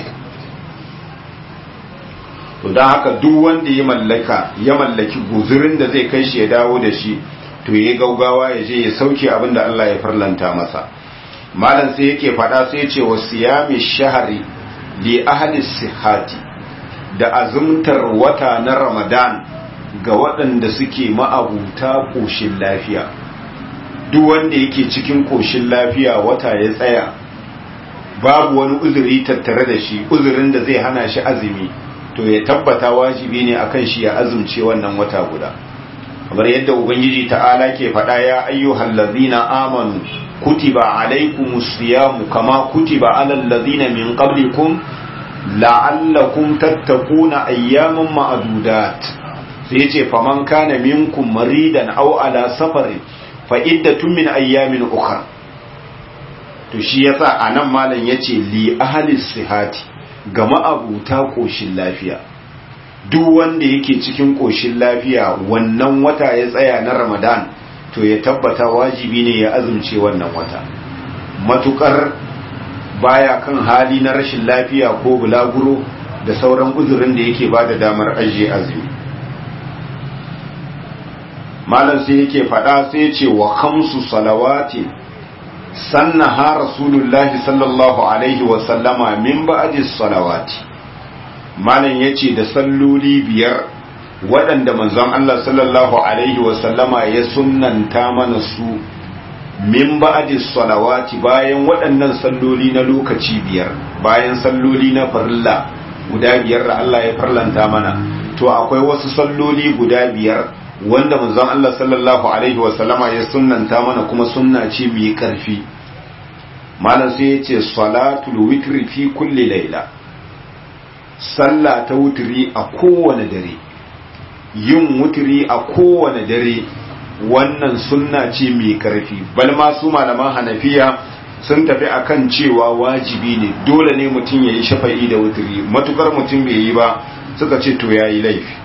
to don haka duk wanda ya mallaka ya mallaki guzurin da zai kai shi ya dawo da shi to ya gaugawa ya je ya sauke abin da Allah ya farlanta masa malam sai yake faɗa sai ya ce wa siyami shahari li ahli sihati da azumtar wata na ramadan ga waɗanda suke ma'abuta ƙoshin lafiya duk wanda yake cikin ƙoshin lafiya wata ya tsaya babu wani uzuri tattare da shi uzurin da zai hana shi azumi to ya tabbata wajibi ne akan shi ya azumce wannan wata guda kamar yadda ubangiji ta'ala ke faɗa ya ayyuhal ladzina amanu kutiba alaykumus siyamu kama kutiba alal ladzina min qablikum la'allakum tattaquna ayyaman ma'dudat sai yace faman kana minkum maridan aw ala safarin fa iddatun min ayyamin ukhra to shi yasa anan malam yace li ahli sihati ga ma'abuta koshin lafiya duk wanda yake cikin ƙoshin lafiya wannan wata ya tsaya na ramadan to ya tabbata wajibi ne ya azumce wannan wata matukar baya kan hali na rashin lafiya ko bulaguro da sauran uzurin da yake ba da damar ajiye azumi malam sai yake faɗa sai ce wa khamsu salawati sannaha rasulullahi sallallahu alaihi wa sallama min ba'di salawati malam yace da salloli biyar waɗanda manzon Allah sallallahu alaihi wa sallama ya sunnanta mana su min ba'di salawati bayan waɗannan salloli na lokaci biyar bayan salloli na farilla guda biyar da Allah ya farlanta mana to akwai wasu salloli guda biyar wanda manzon Allah sallallahu alaihi wa sallama ya sunnanta mana kuma sunna ce mai karfi malam sai ya ce salatul witri fi kulli laila sallah ta wutri a kowane dare yin wutri a kowane dare wannan sunna ce mai karfi bal ma su malaman hanafiya sun tafi akan cewa wajibi ne dole ne mutum ya yi shafa'i da wutri matukar mutum bai yi ba suka ce to ya yi laifi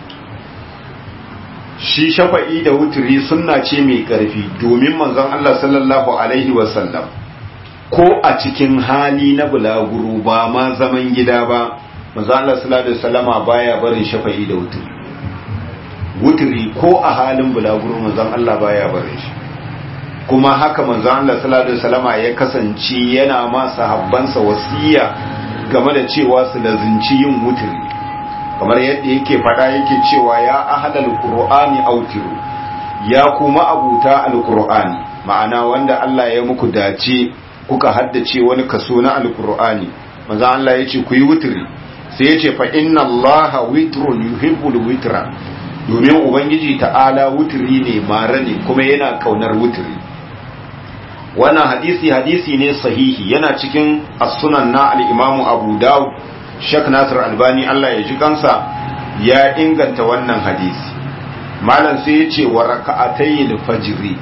shi shafa'i da wuturi sunna ce mai ƙarfi domin manzon Allah sallallahu alaihi wasallam ko a cikin hali na bulaguro ba ma zaman gida ba manzon Allah sallallahu alaihi wasallama baya barin shafa'i da wuturi wuturi ko a halin bulaguro manzon Allah baya barin shi kuma haka manzon Allah sallallahu alaihi wasallama ya kasance yana ma sahabbansa wasiya game da cewa su lazinci yin wuturi kamar yadda yake fada yake cewa ya ahlal qur'ani autiru ya kuma abuta alqur'ani ma'ana wanda Allah ya muku dace kuka haddace wani kaso na alqur'ani manzo Allah yace ku yi wutri sai yace fa inna Allaha witrun yuhibbul witra domin ubangiji ta'ala wutri ne mara ne kuma yana kaunar wutri wannan hadisi hadisi ne sahihi yana cikin as-sunan na al-imamu Abu Dawud Sheikh Nasir Albani Allah ya ji kansa ya inganta wannan hadisi. Malam sai ya ce wa raka'atayil fajri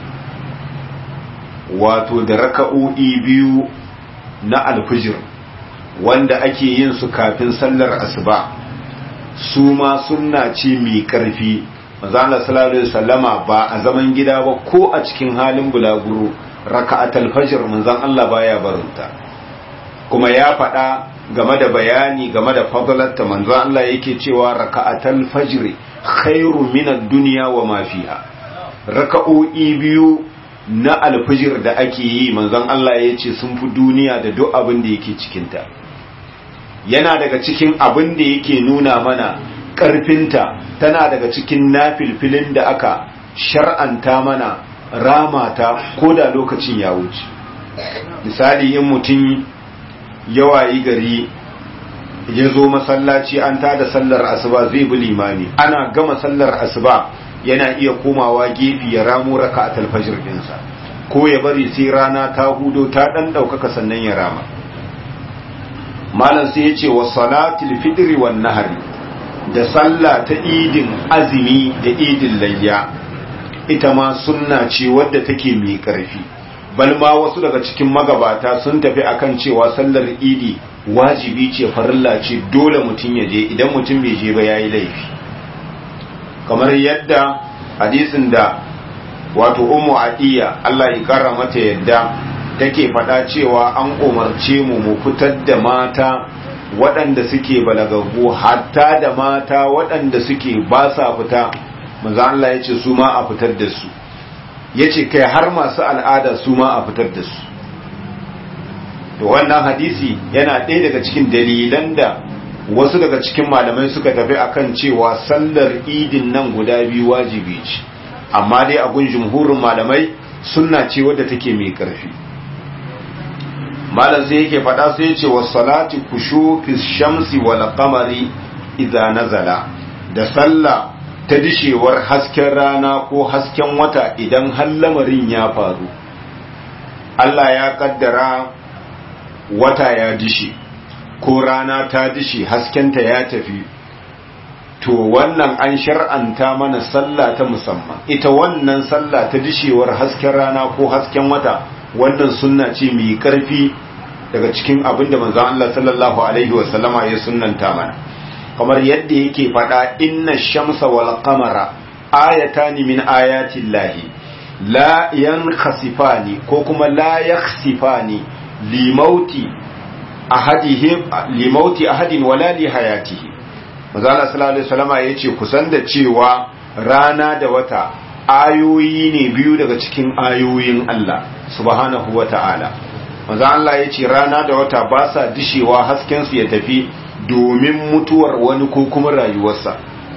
wato da raka'o'i biyu na alfijir wanda ake yin su kafin sallar asuba su ma sunna ce mai karfi manzo sallallahu alaihi wasallama ba a zaman gida ba ko a cikin halin bulaguro raka'atul fajr manzon Allah baya barinta kuma ya faɗa game da bayani game da fadalarta manzo Allah yake cewa raka'atul fajr khairu min ad-dunya wa ma fiha raka'o'i biyu na alfijir da ake yi manzon Allah ya ce sun fi duniya da duk abin da yake cikinta yana daga cikin abin da yake nuna mana ƙarfinta tana daga cikin nafilfilin da aka shar'anta mana ramata ko da lokacin ya wuce misali in mutum yawayi gari ya zo masallaci an tada sallar asuba zai bi limami ana gama sallar asuba yana iya komawa gefe ya ramo raka a talfajir ɗinsa ko ya bari sai rana ta hudo ta ɗan ɗaukaka sannan ya rama malam sai ya ce wa salatul fitri wan nahari da sallah ta idin azumi da idin layya ita ma sunna ce wadda take mai ƙarfi bal ma wasu daga cikin magabata sun tafi akan cewa sallar idi wajibi ce farilla ce dole mutum ya je idan mutum bai je ba yayi laifi kamar yadda hadisin da wato ummu adiya Allah ya kara mata yadda take faɗa cewa an umarce mu mu fitar da mata waɗanda suke balagaggu hatta da mata waɗanda suke ba sa fita manzo Allah ya ce su ma a fitar da su yace kai har masu al'ada su ma a fitar da su to wannan hadisi yana ɗaya daga cikin dalilan da wasu daga cikin malamai suka tafi akan cewa sallar idin nan guda biyu wajibi ce amma dai a gun jumhurin malamai sunna ce wadda take mai ƙarfi malam sai yake faɗa sai ya ce wa salati kushufi shamsi wal qamari idza nazala da sallah ta dishewar hasken rana ko hasken wata idan har lamarin ya faru Allah ya kaddara wata ya dishe ko rana ta dishe haskenta ya tafi to wannan an shar'anta mana sallah ta musamman ita wannan sallah ta dishewar hasken rana ko hasken wata wannan sunna ce mai karfi daga cikin abin da manzon Allah sallallahu alaihi wa sallama ya sunnanta mana kamar yadda yake faɗa inna shamsa wal qamara ayatani min ayati llahi la yankhasifani ko kuma la yakhsifani limauti ahadihim limauti ahadin wala li hayatihi manzo Allah sallallahu alaihi wasallam yace kusan da cewa rana da wata ayoyi ne biyu daga cikin ayoyin Allah subhanahu wata'ala manzo Allah yace rana da wata ba sa dishewa hasken su ya tafi domin mutuwar wani ko kuma rayuwarsa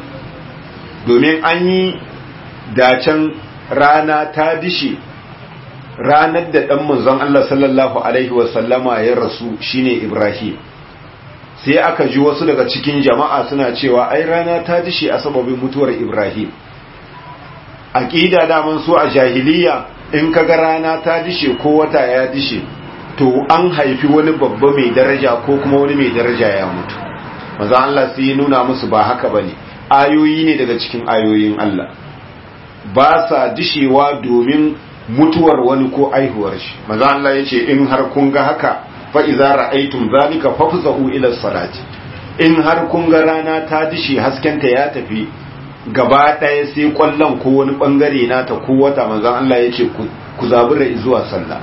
domin an yi dacen rana ta dishe ranar da ɗan manzon Allah sallallahu Alaihi wasallama ya rasu shine Ibrahim sai aka ji wasu daga cikin jama'a suna cewa ai rana ta dishe a sababin mutuwar Ibrahim aƙida daman so a jahiliya in kaga rana ta dishe ko wata ya dishe to an haifi wani babba mai daraja ko kuma wani mai daraja ya mutu manzon Allah sai ya nuna musu ba haka bane ayoyi ne daga cikin ayoyin Allah ba sa dishewa domin mutuwar wani ko aihuwar shi maza Allah ya ce in har kun ga haka fa iza ra'aytum zalika fafzahu ila salati in har kun ga rana ta dishe haskenta ya tafi gaba ɗaya sai kwallon ko wani bangare nata ko wata maza Allah ya ce ku zabura zuwa sallah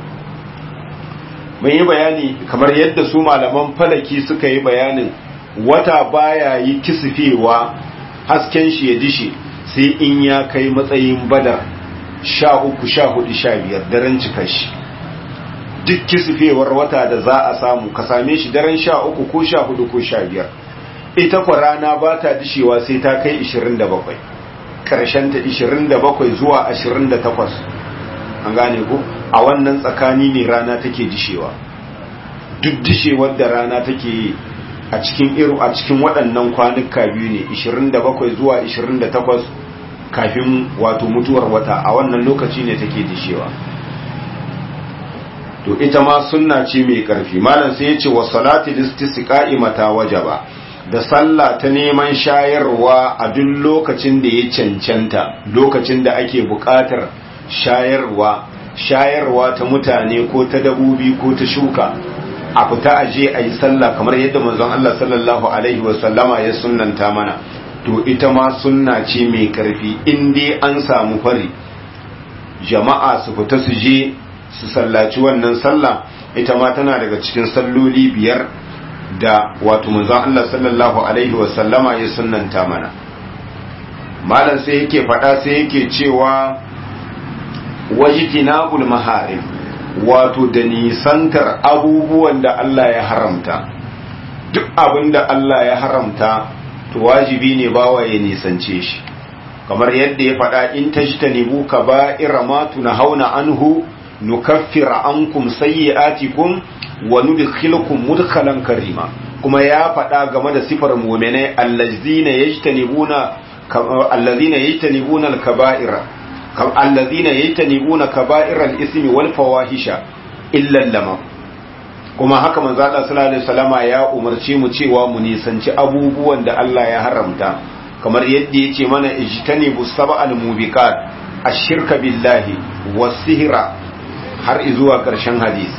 mun yi bayani kamar yadda su malaman falaki suka yi bayanin wata baya yi kisifewa hasken shi ya dishe sai in ya kai matsayin badar sha uku sha hudu sha biyar daren cika shi duk kisifewar wata da za a samu ka same shi daren sha uku ko sha hudu ko sha biyar ita kwa rana ba ta dishewa sai ta kai 27 ƙarshen ta 27 zuwa 28 an gane ku a wannan tsakani ne rana take dishewa duk dishewar da rana take a cikin iru a cikin waɗannan kwanuka biyu ne 27 zuwa 28 kafin wato mutuwar wata a wannan lokaci ne take dishewa to ita ma sunna ce mai karfi malam sai ya ce wa salati listisqa'i mata wajaba da sallah ta neman shayarwa a duk lokacin da ya cancanta lokacin da ake buƙatar shayarwa shayarwa ta mutane ko ta dabobi ko ta shuka a fita aje a yi sallah kamar yadda manzon Allah sallallahu alaihi wa sallama ya sunnanta mana to ita ma sunna ce mai karfi in dai an samu fari jama'a su fita su je su sallaci wannan sallah ita ma tana daga cikin salloli biyar da wato manzon Allah sallallahu alaihi wa sallama ya sunnanta mana malam sai yake faɗa sai yake cewa wajtinabul maharim wato da nisantar abubuwan da Allah ya haramta duk abin da Allah ya haramta to wajibi ne bawa ya nisance shi kamar yadda ya faɗa in tajtanibu kaba'ira ma tunhauna anhu nukaffir ankum sayyi'atikum wa nudkhilukum mudkhalan karima kuma ya faɗa game da sifar mu'minai allazina yajtanibuna allazina yajtanibuna al-kaba'ira allazina yajtanibuna kaba'iral ismi wal fawahisha illa lama kuma haka manzo Allah sallallahu alaihi wasallama ya umarce mu cewa mu nisanci abubuwan da Allah ya haramta kamar yadda yace mana ijtanibu sab'al mubiqat ash-shirka billahi was-sihra har zuwa karshen hadisi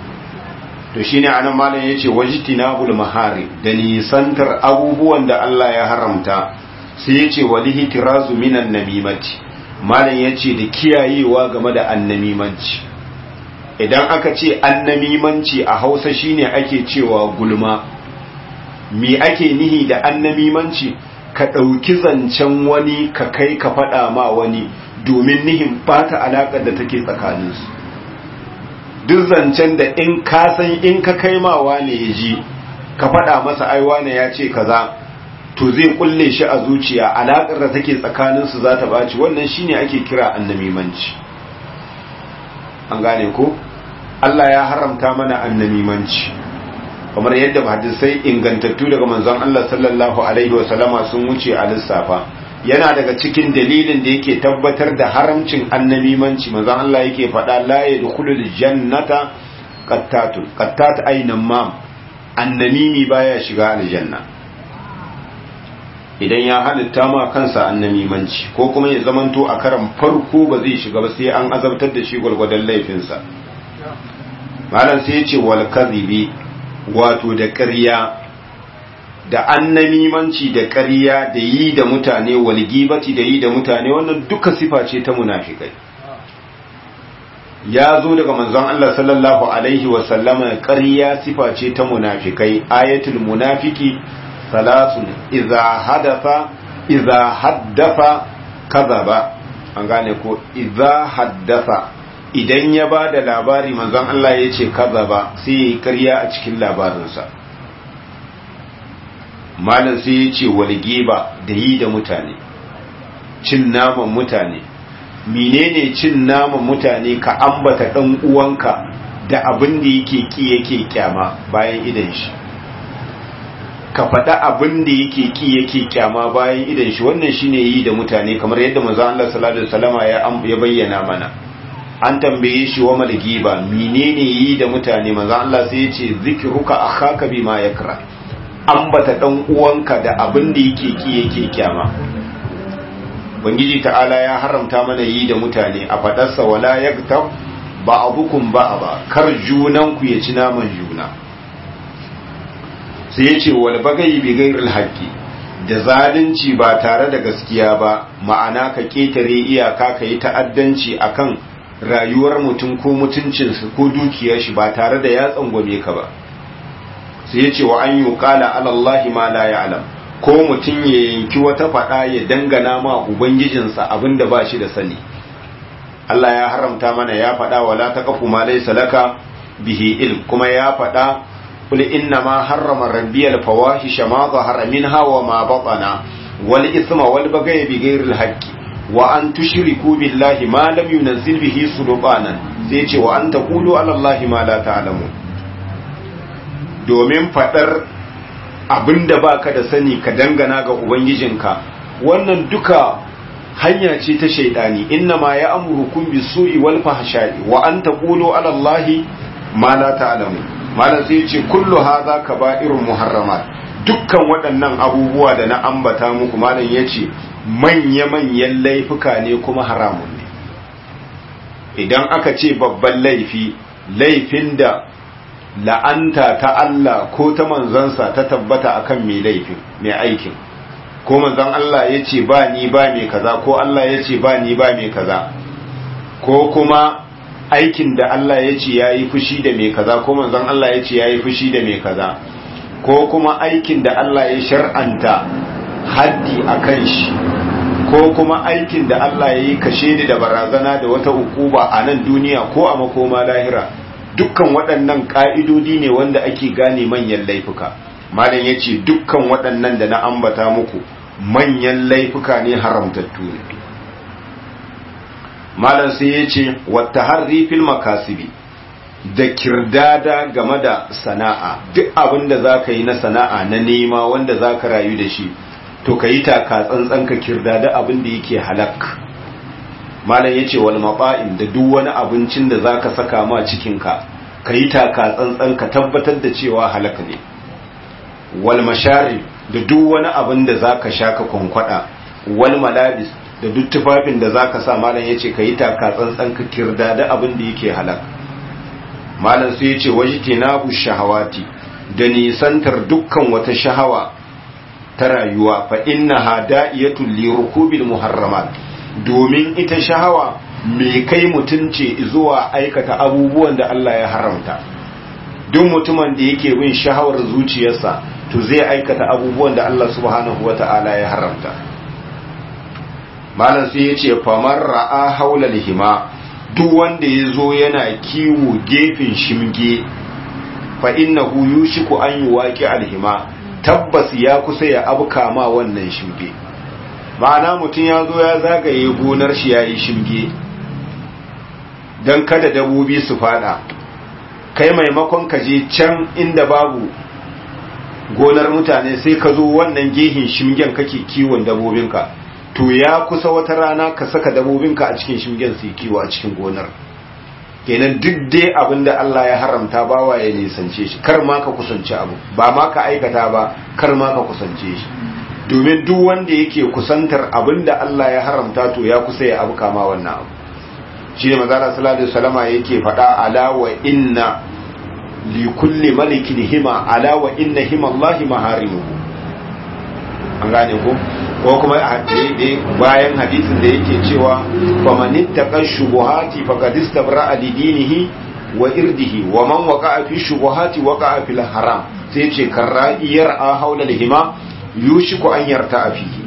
to shine anan malam yace wajtinabul mahari da nisantar abubuwan da Allah ya haramta sai yace walihi tirazu minan namimati malam ya ce da kiyayewa game da annamimanci idan aka ce annamimanci a hausa shine ake cewa gulma me ake nihi da annamimanci ka ɗauki zancen wani ka kai ka faɗa ma wani domin nihin bata alaƙar da take tsakaninsu duk zancen da in ka san in ka kai ma wane ya ji ka faɗa masa ai wane ya ce kaza to zai kulle shi a zuciya alaƙar da take tsakaninsu za ta ɓaci wannan shine ake kira annamimanci an gane ko Allah ya haramta mana annamimanci kamar yadda hadisai ingantattu daga manzon Allah sallallahu alaihi wa sallama sun wuce a lissafa yana daga cikin dalilin da yake tabbatar da haramcin annamimanci manzon Allah yake faɗa la yadkhulul jannata qattatun qattat aynan mam annamimi baya shiga aljanna idan ya halitta ma kansa annamimanci ko kuma ya zamanto a karan farko ba zai shiga ba sai an azabtar da shi gwalgwadon laifinsa malam sai ya ce wal kadhibi wato da ƙarya da annamimanci da ƙarya da yi da mutane walgibati da yi da mutane wannan duka sifa ce ta munafikai ya zo daga manzon Allah sallallahu alaihi wa sallama ƙarya sifa ce ta munafikai ayatul munafiki salasun idza hadatha idza haddafa kadhaba an gane ko idza haddatha idan ya ba da labari manzon Allah ya ce kadhaba sai ya yi ƙarya a cikin labarinsa malam sai ya ce walgiba da yi da mutane cin naman mutane menene cin naman mutane ka ambata dan uwanka da abin da yake ki yake kyama bayan idan shi ka faɗa abin da yake ki yake kyama bayan idan shi wannan shine yi da mutane kamar yadda manzo Allah sallallahu alaihi wasallama ya ya bayyana mana an tambaye shi wa malgiba menene yi da mutane manzo Allah sai ya ce zikruka akhaka bima yakra ambata dan uwanka da abin da yake ki yake kyama Ubangiji ta'ala ya haramta mana yi da mutane a fadarsa wala yaktab ba'dukum ba'da kar junan ku ya ci naman juna sai yace wal bagai bi ghairil haqqi da zalunci ba tare da gaskiya ba ma'ana ka ketare iyaka ka yi ta'addanci akan rayuwar mutum ko mutuncinsa ko dukiyar shi ba tare da ya tsangwame ka ba sai yace wa an yuqala ala allahi ma la ya'lam ko mutum ya yanki wata faɗa ya dangana ma ubangijinsa abin da ba shi da sani Allah ya haramta mana ya faɗa wala taqfu ma laysa laka bihi ilm kuma ya faɗa qul inna ma harrama rabbi al fawahisha ma zahara minha wa ma batana wal isma wal baghy bi ghayri al haqqi wa an tushriku billahi ma lam yunzil bihi sulbanan sai ce wa an taqulu ala allahi ma la ta'lamun domin faɗar abinda baka da sani ka dangana ga ubangijinka wannan duka hanya ce ta shaidani inna ma ya amurukum bisu'i wal fahsha'i wa an taqulu ala allahi ma la ta'lamu malan sai ce kullu hadha kaba'irun muharramat dukkan waɗannan abubuwa da na ambata muku malan yace manya manyan laifuka ne kuma haramun ne idan aka ce babban laifi laifin da la'anta ta Allah ko ta manzansa ta tabbata akan mai laifin mai aikin ko manzan Allah ya ce ba ni ba mai kaza ko Allah ya ce ba ni ba mai kaza ko kuma aikin da Allah ya ce ya yi fushi da mai kaza ko manzan Allah ya ce ya yi fushi da mai kaza ko kuma aikin da Allah ya shar'anta haddi a kan shi ko kuma aikin da Allah ya yi kashe da barazana da wata ukuba a nan duniya ko a makoma lahira dukkan waɗannan ƙa'idodi ne wanda ake gane manyan laifuka malam ya ce dukkan waɗannan da na ambata muku manyan laifuka ne haramtattu ne malam sai ya ce wata harri fil makasibi da kirdada game da sana'a duk abin da za ka yi na sana'a na nema wanda za ka rayu da shi to ka yi taka tsantsan ka kirdada abin da yake halak malam ya ce wal maba'in da duk wani abincin da za ka saka ma cikinka ka yi taka tsantsan ka tabbatar da cewa halak ne wal mashari da duk wani abin da za ka sha ka kwankwada wal malabis da duk tufafin da za ka sa malam ya ce ka yi taka tsantsan ka kirdada abin da yake halak malam sai ya ce wajtinabu shahawati da nisantar dukkan wata shahawa ta rayuwa fa innaha da'iyatul li rukubil muharramat domin ita shahawa mai kai mutum ce zuwa aikata abubuwan da Allah ya haramta duk mutumin da yake bin shahawar zuciyarsa to zai aikata abubuwan da Allah subhanahu wata'ala ya haramta malam sai ya ce famar ra'a haula lihima duk wanda ya zo yana kiwo gefen shimge fa innahu yushiku an yuwaqi alhima tabbas ya kusa ya abuka ma wannan shimge ma'ana mutum ya zo ya zagaye gonar shi ya yi shimge don kada dabobi su fada kai maimakon ka je can inda babu gonar mutane sai ka zo wannan gehin shimgen kake kiwon dabobinka to ya kusa wata rana ka saka dabobinka a cikin shimgen su kiwo a cikin gonar kenan duk dai abin da Allah ya haramta bawa ya nisance shi kar ma ka kusance abu ba ma ka aikata ba kar ma ka kusance shi domin duk wanda yake kusantar abin da Allah ya haramta to ya kusa ya abu kama wannan abu shi ne mazala sallallahu alaihi wasallama yake faɗa ala wa inna li kulli malikin hima ala wa inna hima Allahi maharimuhu an gane ko ko kuma bayan hadisin da yake cewa faman ittaqa shubuhati faqad istabra li dinihi wa irdihi wa man waqa'a fi shubuhati waqa'a fil haram sai ce karra'iyar a haula hima yushiku an yarta fihi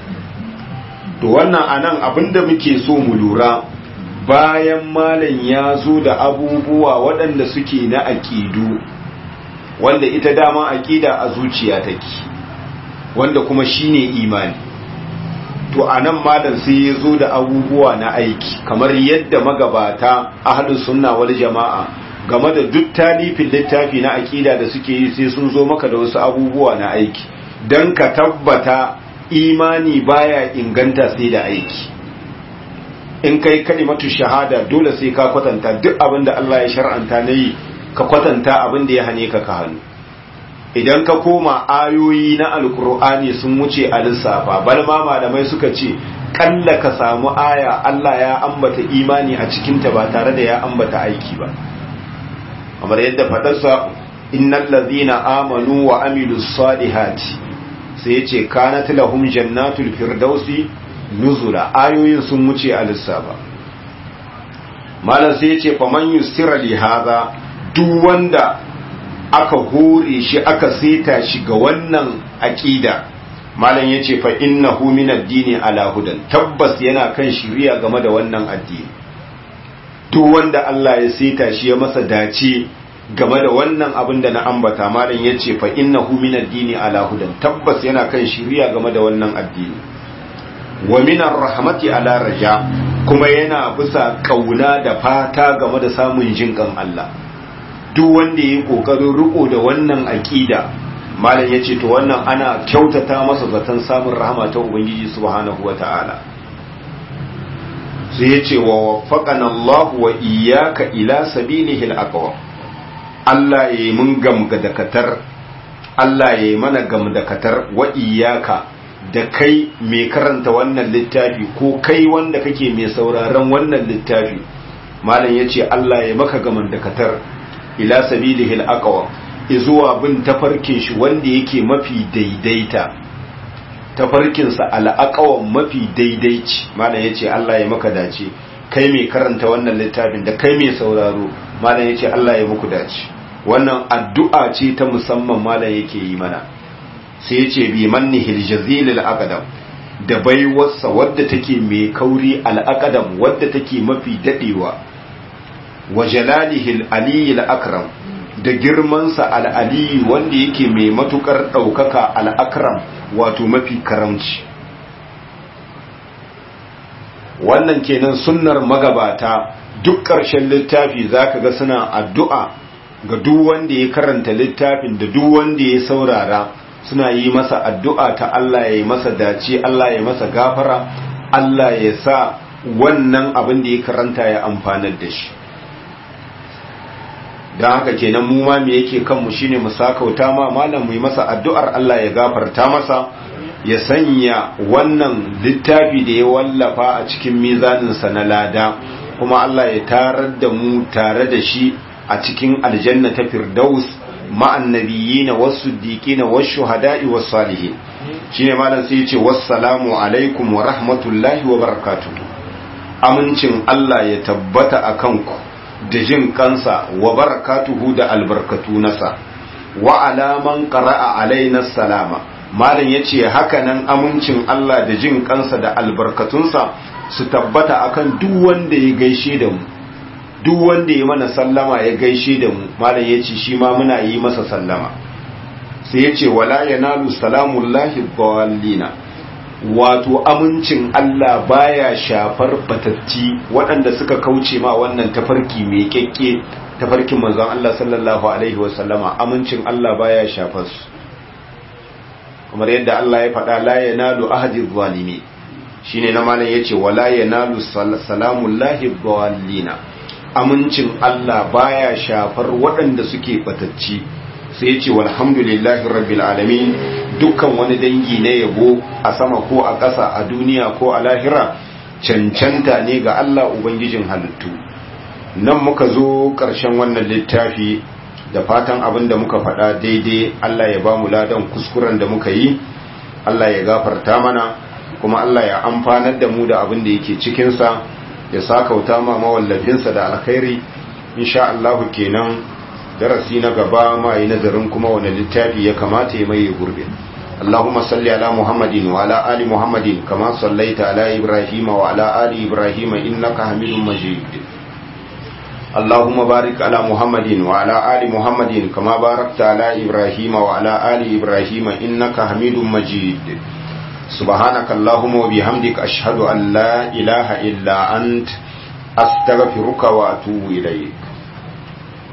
to wannan anan abinda muke so mu lura bayan malam ya zo da abubuwa waɗanda suke na aƙidu wanda ita dama aƙida a zuciya take wanda kuma shine imani to anan malam sai ya zo da abubuwa na aiki kamar yadda magabata ahlus sunna wal jama'a game da duk talifin littafi na aƙida da suke yi sai sun zo maka da wasu abubuwa na aiki don ka tabbata imani baya inganta sai da aiki in kai kalimatu shahada dole sai ka kwatanta duk abin da Allah ya shar'anta na yi ka kwatanta abin da ya hane ka ka hannu idan ka koma ayoyi na alkur'ani sun wuce a lissafa bal ma malamai suka ce kalla ka samu aya Allah ya ambata imani a cikinta ba tare da ya ambata aiki ba kamar yadda fadarsa innal ladhina amanu wa amilus salihati sai yace kanat lahum jannatul firdausi nuzula ayoyin sun wuce a lissafa malam sai yace faman yusira li hadha duk wanda aka hore shi aka seta shi ga wannan aqida malam yace fa innahu min ad-dini ala hudan tabbas yana kan shiriya game da wannan addini duk wanda Allah ya seta shi ya masa dace game da wannan abin da na ambata malam yace fa innahu min ad-dini ala hudan tabbas yana kan shiriya game da wannan addini wa min ar-rahmati ala raja kuma yana bisa kauna da fata game da samun jinkan Allah duk wanda yayi kokarin riko da wannan aqida malam yace to wannan ana kyautata masa zaton samun rahama ta ubangiji subhanahu wataala sai yace wa waffaqana Allah wa iyyaka ila sabilihi al-aqwa Allah yayi mun gamgadakatar Allah yayi mana gamdakatar wa iyyaka da kai mai karanta wannan littafi ko kai wanda kake mai sauraron wannan littafi malam yace Allah ya maka gamdakatar ila sabilihi al-aqwa izuwa bin tafarkin shi wanda yake mafi daidaita tafarkinsa al'aqawan mafi daidaici malam yace Allah ya maka dace kai mai karanta wannan littafin da kai mai sauraro malam yace Allah ya muku dace wannan addu'a ce ta musamman malam yake yi mana sai yace bi mannihil jazil al-aqdam da baiwarsa wadda take mai kauri al-aqdam wadda take mafi dadewa wa jalalihi al-ali al-akram da girmansa al-ali wanda yake mai matukar daukaka al-akram wato mafi karamci wannan kenan sunnar magabata duk ƙarshen littafi zaka ga suna addu'a ga duk wanda ya karanta littafin da duk wanda ya saurara suna yi masa addu'a ta Allah ya yi masa dace Allah ya masa gafara Allah ya sa wannan abin da ya karanta ya amfanar da shi don haka kenan mu ma me yake kanmu shine mu sakauta ma malam mu yi masa addu'ar Allah ya gafarta masa ya sanya wannan littafi da ya wallafa a cikin mizaninsa na lada kuma Allah ya tarar da mu tare da shi a cikin aljanna ta firdaus ma'an nabiyina was-siddiqina wash-shuhada'i was-salihin shine malam sai yace wassalamu alaikum wa rahmatullahi wa barakatuh amincin Allah ya tabbata akan ku da jin kansa wa barakatuhu da albarkatu nasa wa alaman qara'a alaina salama malam yace haka nan amincin Allah da jin kansa da albarkatunsa su tabbata akan duk wanda ya gaishe da mu duk wanda ya mana sallama ya gaishe da mu malam yace shi ma muna yi masa sallama sai yace wala yanalu salamullahi dhallina wato amincin Allah baya shafar batatti waɗanda suka kauce ma wannan tafarki mai kekke tafarkin manzon Allah sallallahu alaihi wasallama amincin Allah baya shafar su kamar yadda Allah ya faɗa la yanalu ahadi zalimi shine na malam yace wala yanalu salamullahi dhallina amincin Allah baya shafar waɗanda suke batacci sai yace walhamdulillahi rabbil alamin dukkan wani dangi na yabo a sama ko a ƙasa a duniya ko a lahira cancanta ne ga Allah ubangijin halittu nan muka zo ƙarshen wannan littafi da fatan abin da muka faɗa daidai Allah ya ba mu ladan kuskuren da muka yi Allah ya gafarta mana kuma Allah ya amfanar da mu da abin da yake cikinsa ya sakauta ma mawallafinsa da alkhairi insha Allah kenan darasi na gaba ma yi nazarin kuma wani littafi ya kamata ya mai gurbe اللهم صل على محمد وعلى آل محمد كما صليت على إبراهيم وعلى آل إبراهيم إنك حميد مجيد اللهم بارك على محمد وعلى آل محمد كما باركت على إبراهيم وعلى آل إبراهيم إنك حميد مجيد سبحانك اللهم وبحمدك أشهد أن لا إله إلا أنت أستغفرك وأتوب إليك